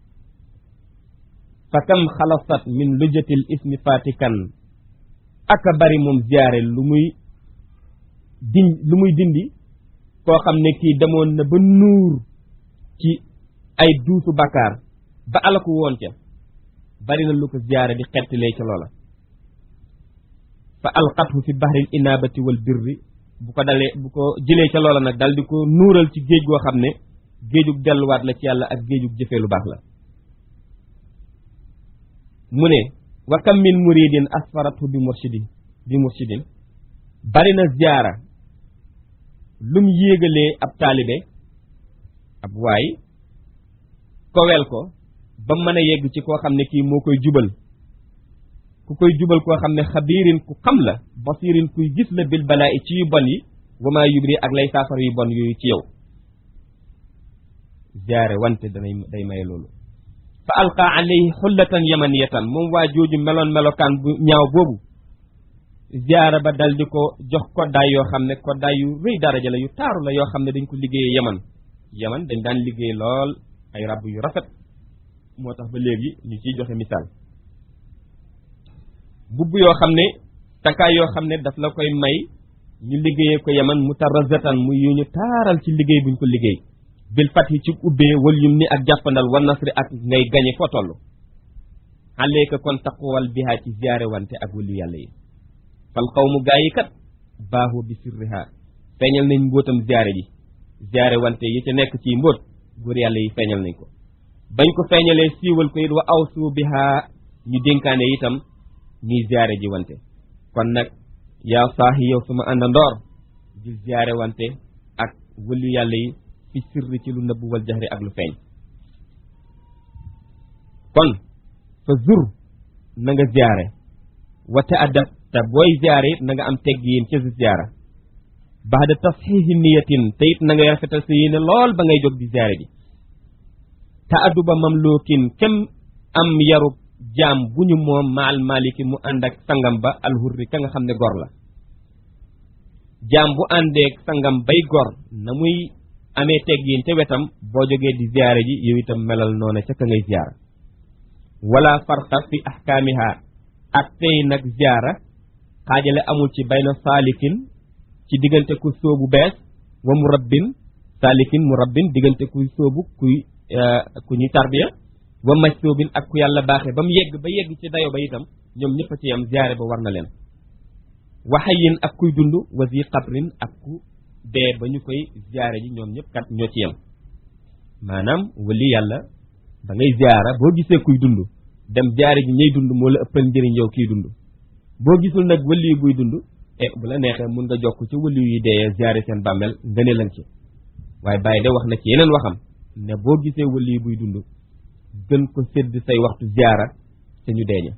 fa kam xalasat min lujatil ismi fatikan aka bari moom ziyaare lu muy din lu muy dindi koo xam ne kii demoon na ba nuur ci ay duusu bakkaar ba alaku woon ca bari na lu ko ziyaare di xettilee ca loola fa alqathu fi bahril inabati wal birri bu ko dalee bu ko jëlee ca loola nag dal di ko nuural ci géej goo xam ne géejug delluwaat la ci yàlla ak géejug jëfee lu baax la mu ne wa kam min muridin asfaratu bi murshidin bi murshidin bari na ziyaara lum yéegalee ab taalibe ab waay kowel ko ba mën a yegg ci koo xam ne kii moo koy jubal ku koy jubal koo xam ne xabiirin ku xam la basirin kuy gis la bil balaa i ci yu bon yi wama yubri ak lay saafara yu bon yooyu ci yow ziyaare wante danay day maye loolu fa alqa alayhi xullatan yamaniyatan moom waa jooju meloon melokaan bu ñaaw boobu ziyaara ba dal di ko jox koddaay yoo xam ne koddaay yu rëy daraja la yu taaru la yoo xam ne dañ ko liggéeyee yaman yaman dañ daan liggéey lool ay rab yu rafet moo tax ba léegi ñu ciy joxe misaal mbubb yoo xam ne takkaay yoo xam ne daf la koy may ñu liggéeyee ko yaman mutarazatan muy yu ñu taaral ci liggéey buñ ko liggéey bil fat yi ci ubbee wal yum ni ak jàppandal wa nasri ak ngay gañe foo toll xaleeka kon taqwal bihaa ci ziyaare wante ak wëlu yàlla yi fal xawmu gaa yi kat baaxu bi sirriha feeñal nañ mbóotam ziyaare ji ziyaare wante yi ca nekk ci mbóot góor yàlla yi feeñal nañ ko bañ ko feeñalee siiwal ko it wa awsu bihaa ñu dénkaane itam ñuy ziyaare ji wante kon nag yaa saahi yow suma àndandoor di ziyaare wante ak wëlu yàlla yi fi sirri ci lu nëbb wal jaxri ak lu feeñ kon fa zur na nga ziyaare wa ta'addab te booy ziyaare it na nga am teggiin ca ziyaara baada tasxiixi niyatin te it na ngay rafetal sa yéene lool ba ngay jóg di ziyaare ji ta'adduba mamlukin kem am yarub jaam bu ñu moom maal maliki mu ànd ak sangam ba alhurri ka nga xam ne gor la jaam bu àndeek sangam bay gor na muy amee teggiin ca wetam boo jógee di ziyaare ji yow itam melal noona ca ka ngay ziyaara wala farqa fi ahkaamiha ak tey nag ziyaara xaajale amul ci bayna saalikin ci diggante ku sóobu bees wa murabbin saalikin murabbin diggante kuy sóobu kuy ku ñuy tarbiya wa majsuubin ak ku yàlla baaxee ba mu yegg ba yegg ci dayo ba itam ñoom ñëpp a ci yam ziyaare ba war na leen waxayin ak kuy dund wa zi qabrin ak ku dee ba ñu koy ziyaare ji ñoom ñëpp kat ñoo ci yem maanaam wali yàlla da ngay ziyaara boo gisee kuy dund dem ziyaare ji ñay dund moo la ëppal njëriñ yow kiy dund boo gisul nag wali buy dund e bu la neexee mun nga jokk ci wali yi dee ziyaare seen bàmmeel nga ne lan ci waaye bàyyi de wax na ci yeneen waxam ne boo gisee wali buy dund gën ko sédd say waxtu ziyaara te ñu deeñe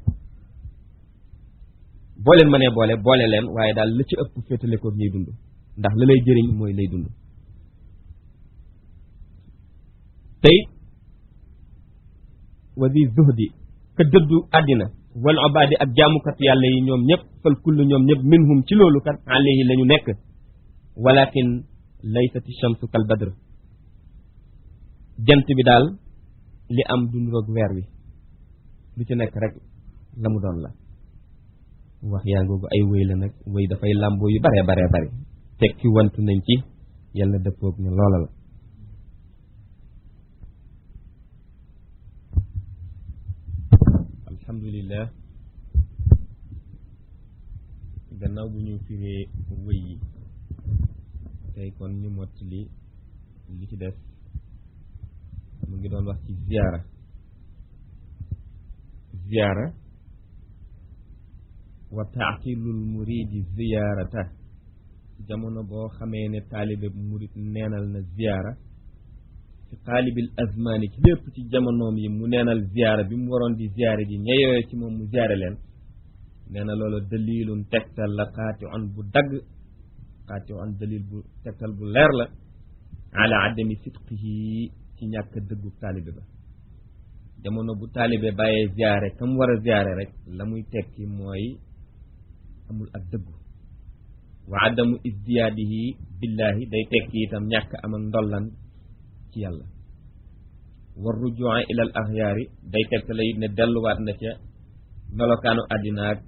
boo leen mënee boole boole leen waaye daal la ci ëpp féetale ko ñuy dund ndax la lay jëriñ mooy lay dund tey wasi zuhdi ka dëddu àddina wal obadi ak jaamukat yàlla yi ñoom ñëpp fal kullu ñoom ñëpp minhum ci loolu kat alayhi la ñu nekk walakin laysati shamsu kal badr jant bi daal li am dund roog weer wi lu ci nekk rek la mu doon la wax yaa ngoogu ay wéy la nag wéy dafay làmboo yu bare bare bare tekki wantu nañ ci yàlla dëppoog ne loola la alhamdulillah gannaaw bu ñu firee wéy yi tey kon ñu mott li li ci des mu ngi doon wax ci ziyaara ziyaara wa taaqilul muridi ziyaarata jamono boo xamee ne taalibe murid neenal na ziyaara ci xaalibil azmaani ci lépp ci jamonoom yi mu neenal ziyaara bi mu waroon di ziyaare ji ñeyooyo ci moom mu ziyaare leen nee na loolu dalilun tegtal la xaati on bu dagg xaati on dalil bu tegtal bu leer la ala adami sidqihi ci ñàkk dëggu taalibe ba jamono bu taalibe bàyyee ziyaare kam war a ziyaare rek la muy tekki mooy amul ak dëggu wa adamu isdiyaadihi billahi day tekki itam ñàkk am ak ndollan ci yàlla war rujua ilal axyaari day tegtale it ne delluwaat na ca melokaanu àddina ak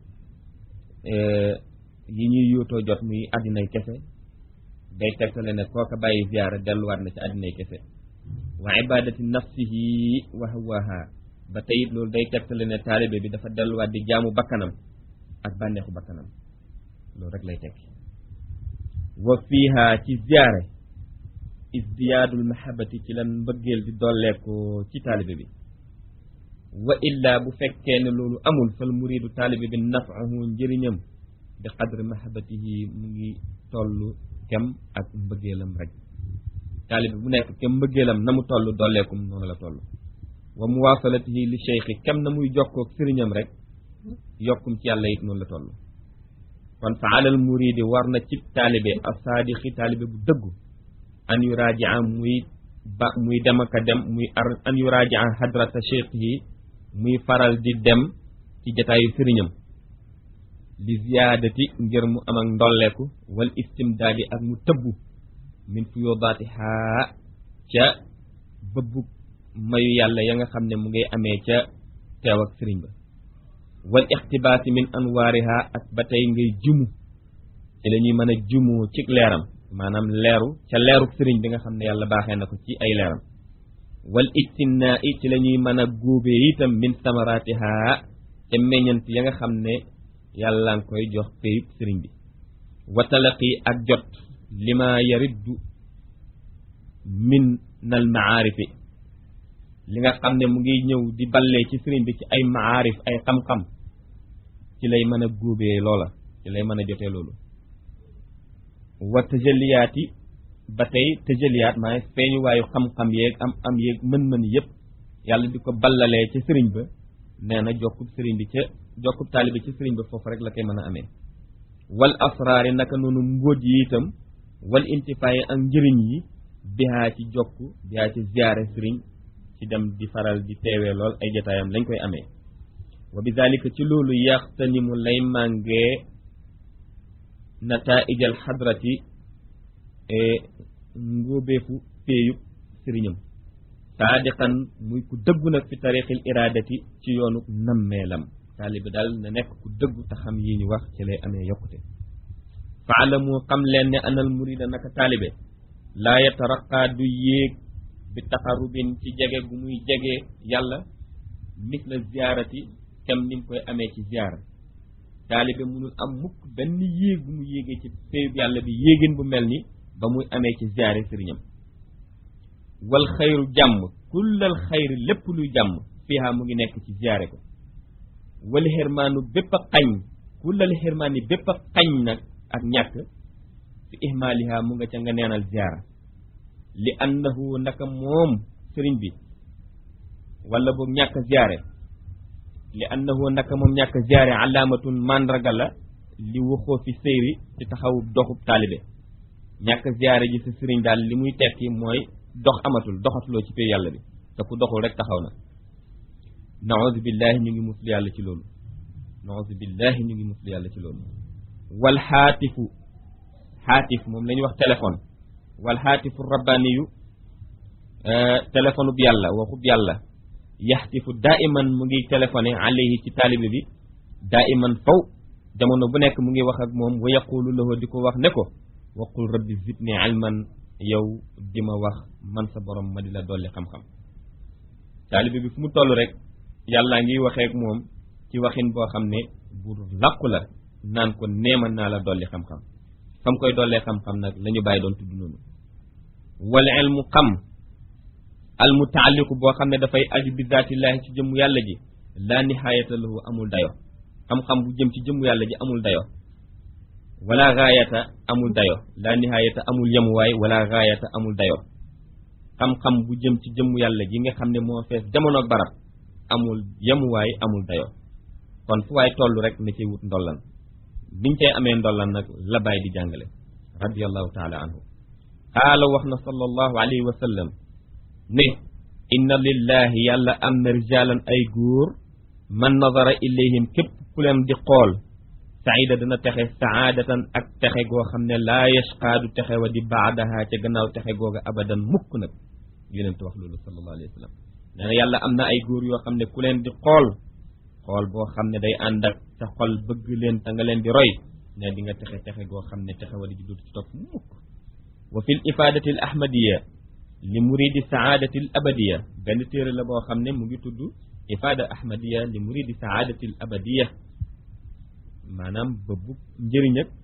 yi ñuy yuutoo jot muy àddinay kese day tegtale ne kooka bàyyi ziyaara delluwaat na ci àddinay kese wa ibadati nafsihi wa hawaha ba tey it loolu day tegtale ne taalibe bi dafa delluwaat di jaamu bakkanam ak bànneexu bakkanam loolu rek lay tekki wa fiiha ci ziyaare isdiyaadul mahabati ci lan mbëggeel di dolleeku ci taalibe bi wa illa bu fekkee ne loolu amul fal muridu taalibe bi nafahu njëriñam bi qadri mahabatihi mu ngi tollu kem ak mbëggeelam rek taalibe bu nekk kem mbëggeelam na mu toll dolleekum noonu la toll wa muwaasalatihi li cheikhi kem na muy jokkook sëriñam rek yokkum ci yàlla it noonu la toll kon fa alal muridi war na ci taalibe asaadixi taalibe bu dëggu an yurajaa muy ba muy dem ak a dem muy ar an yurajaa hadrata cheikh yi muy faral di dem ci jataayu sëriñam li ziyaadati ngir mu am ak ndolleeku wal istimdaadi ak mu tëbbu min fuyudaati haa ca bëbbu mayu yàlla ya nga xam ne mu ngay amee ca teew ak sëriñ ba wal ixtibaasi min anwaariha ak ba tey ngay jumu ci la ñuy mën a jumu ci leeram maanaam leeru ca leeru sëriñ bi nga xam ne yàlla baaxee na ko ci ay leeram wal ijtinnaa i ci la ñuy mën a góobee itam min samaraatiha ca meññant ya nga xam ne yàlla nga koy jox péyub sëriñ bi wa talaqi ak jot lima yariddu min nal maarifi li nga xam ne mu ngi ñëw di ballee ci sëriñ bi ci ay maarif ay xam-xam ci lay mën a góobee loola ci lay mën a jotee loolu wa tëjaliyaat yi ba tey tëjaliyaat maa feeñu waayu xam-xam yeeg am am yeeg mën-mën yëpp yàlla di ko ballalee ca sëriñ ba nee na jokkub sëriñ bi ca jokkub taalibi ci sëriñ ba foofu rek la koy mën a amee wal asraari naka noonu mbóot yi itam wal intifaayi ak njëriñ yi bihaa ci jokk bihaa ci ziyaare sëriñ ci dem di faral di teewee lool ay jotaayam lañ koy amee wa bi dalika ci loolu yaxtanimu lay màngee nataijal xadrati ngóobeefu péeyub sëriñam saadiqan muy ku dëggu nag fi tariqil iradati ci yoonu nammeelam taalibi daal na nekk ku dëggu te xam yi ñu wax ci lay amee yokkute faalamu xam leen ne anal murida naka taalibe laa yataraqa du yéeg bi taxarubin ci jege gu muy jege yàlla misla ziyaarati kem ni mu koy amee ci ziyaara taalibe munul am mukk benn yéeg bu mu yéegee ci péyub yàlla bi yéegin bu mel ni ba muy amee ci ziyaare sëriñam wal xayru jàmm kullal xayri lépp luy jàmm fiha mu ngi nekk ci ziyaare ko wal xirmaanu bépp a xañ kullal xirmaani bépp a xañ nag ak ñàkk fi ihmaaliha mu nga ca nga neenal ziyaara li annahu naka moom sëriñ bi wala boog ñàkk ziyaare li annahu naka moom ñàkk ziyaare alaamatun mandarga la li waxoo fi sëyri ci taxawu doxub taalibe ñàkk ziyaare ji sa sëriñ daal li muy tekki mooy dox amatul doxatuloo ci pay yàlla bi te ku doxul rek taxaw na naouzu billahi ñu ngi muslu yàlla ci loolu naouzu billahi ñu ngi muslu yàlla ci loolu wal xaatifu xaatif moom la ñuy wax téléphone wal xaatifu rabbaniyu téléphone bu yàlla waxub yàlla yaxtifu daa iman mu ngi téléphoné alayhi ci taalibe bi daa iman faw jamono bu nekk mu ngi wax ak moom wa yaqulu lahu di ko wax ne ko waqul rabbi zidni ilman yow di ma wax man sa borom ma di la dolli xam-xam taalibe bi fu mu toll rek yàllaa ngi waxee ak moom ci waxin boo xam ne bu làqu la naan ko neeman naa la dolli xam-xam fam koy dollee xam-xam nag la ñu bàyyi doon tudd noonu wal ilmu xam al mutaalliqu boo xam ne dafay aju bi zaatillaahi ci jëmmu yàlla ji laa nihaayata lahu amul dayo xam-xam bu jëm ci jëmmu yàlla ji amul dayo wala gaayata amul dayo laa nihaayata amul yemuwaay wala gaayata amul dayo xam-xam bu jëm ci jëmmu yàlla ji nga xam ne moo fees jamono ak barab amul yemuwaay amul dayo kon fu waay toll rek na ciy wut ndollan biñ cay amee ndollan nag la bàyyi di jàngale radiallahu taala anhu qaala wax na sallallahu alayhi wa sallam ne inna lillahi yàlla am na rijaalan ay góor man nazara ilayhim képp ku leen di xool saida dana texe saadatan ak texe goo xam ne laa yashqaadu texe wa di baadaha ca gannaaw texe googa abadan mukk nag yonent wax loolu sallallahu alayhi wa sallam nee na yàlla am na ay góor yoo xam ne ku leen di xool xool boo xam ne day ànd ak sa xol bëgg leen te nga leen di roy ne di nga texe texe goo xam ne texe wa di juddut ci topp mukk wa fi l ifadati al ahmadiya li muridi saadati al abadiya benn téere la boo xam ne mu ngi tudd ifada ahmadiya li muridi saadati al abadiya maanaam bëbbu njëriñ ak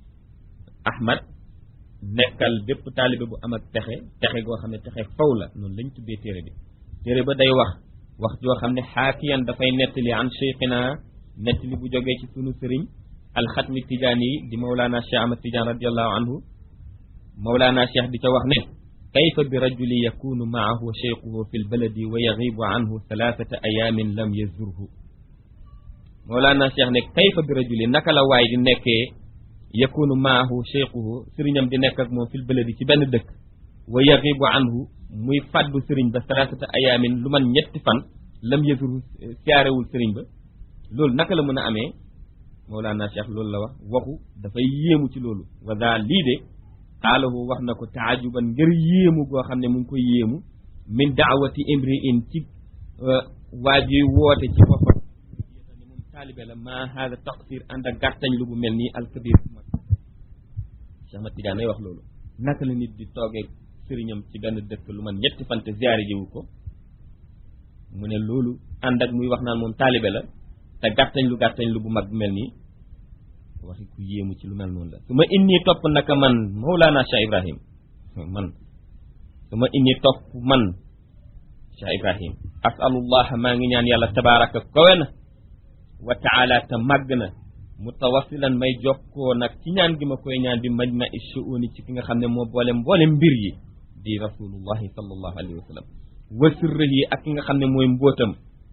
ahmad nekkal bépp taalibe bu am ak texe texe goo xam ne texe faw la noonu lañ tuddee téere bi téere ba day wax wax joo xam ne xaakiyan dafay nettali an cheikhina nettali bu jógee ci sunu sëriñ alxatmi tijaani yi di mawlaana cheikh ahmad tidiane radiallahu anhu mawlaana cheikh di ca wax ne kayfa bi rajuli yakunu maahu cheikhuhu fi lbaladi wa yagibu anhu thalathata ayamin lam yazurhu mawlaana cheikh ne kayfa bi rajuli naka la waay di nekkee yakunu maahu cheikhuhu sëriñam di nekk ak moom fi lbaladi ci benn dëkk wa yagibu anhu muy fàddu sëriñ ba thalathata ayamin lu man ñetti fan lam yazurhu siyaarewul sëriñ ba loolu naka la mën a amee mawlaana cheikh loolu la wax waxu dafay yéemu ci loolu wa daa lii de xaalahu wax na ko taajuban ngir yéemu goo xam ne mu ngi koy yéemu min daawati imri in ci waa juy woote ci boppam ne moom taalibe la maa haada taqsir ànd ak gàttañ lu bu mel nii alkabir bu mag Cheikh Ahmad Tidiane nay wax loolu naka la nit di toogee sëriñam ci benn dëkk lu man ñetti fante ziyaare jiwu ko mu ne loolu ànd ak muy wax naan moom taalibe la te gàttañ lu gàttañ lu bu mag bu mel nii waxi ku yéemu ci lu mel noonu la su ma inni topp naka man Mawlana Cheikh Ibrahim man su ma inni topp man Cheikh Ibrahim asalullah maa ngi ñaan yàlla tabaraka kowe na wa taala te màgg na mutawasilan may jokkoo nag ci ñaan gi ma koy ñaan bi majma i shuuni ci ki nga xam ne moo boole mboole mbir yi di rasulullahi sallallahu alayhi wa sallam wa sirrihi ak ki nga xam ne mooy mbóotam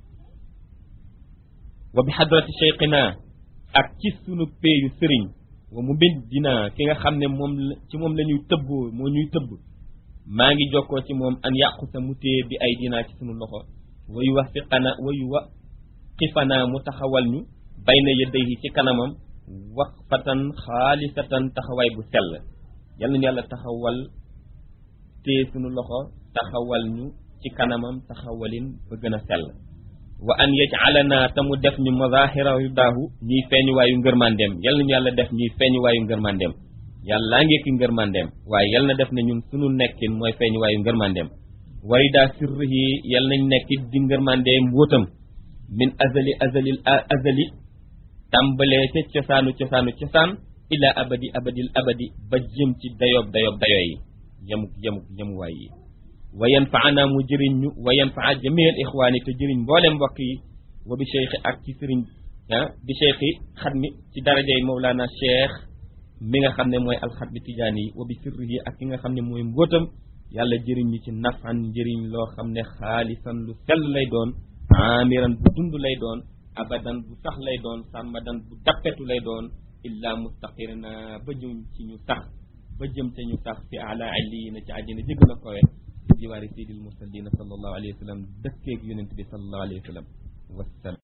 wa bi hadrati cheikhina ak ci sunu peeyu sëriñ wa mu bind dina ki nga xam ne moom ci moom la ñuy tëbboo moo ñuy tëbb maa ngi jokkoo ci moom an yàqu sa mu téye bi ay dinaa ci sunu loxo wayu wax fiqana wayu wa xifana mu taxawal ñu bayna yadayhi ci kanamam waqfatan xaalisatan taxawaay bu sell yal nañu yàlla taxawal téye sunu loxo taxawal ñu ci kanamam taxawalin ba gën a sell wa an yajalana te mu def ñu mazahira ridaahu ñuy feeñuwaayu ngërmandeem yal nañu yàlla def ñuy feeñuwaayu ngërmandeem yàllaa ngeeki ngërmandeem waaye yal na def ne ñun sunu nekkin mooy feeñuwaayu ngërmandeem warida sirrihi yal nañ nekkit di ngërmandeem mbóotam min azali azalil azali tàmbalee ca cosaanu cosaanu cosaan ila abadi abadil abadi ba jëm ci dayoob dayoob dayoo yi yemuk yemuk yemuwaay yi wa yanfaana mu jëriñ ñu wa yanfaa jamiil ixwaani te jëriñ mboolem mbokk yi wa bi cheikhi ak ci sëriñ ah bi cheikhi xatmi ci darajay mawlaana cheikh mi nga xam ne mooy alxatmi tijaani yi wa bi sirrihi ak ki nga xam ne mooy mbóotam yàlla jëriñ ñu ci nafan njëriñ loo xam ne xaalisan lu sell lay doon amiran bu dund lay doon abadan bu sax lay doon sàmmadan bu dappetu lay doon illa mustaqirna ba jëm ci ñu sax ba jëm ca ñu sax fi ala illiyina ci àjjana jëgg la kowe di jiwaari sayyidil mursalina sallallahu alayhi wa sallam dëkkeeg yonent bi sallallahu alayhi wa sallam wassalam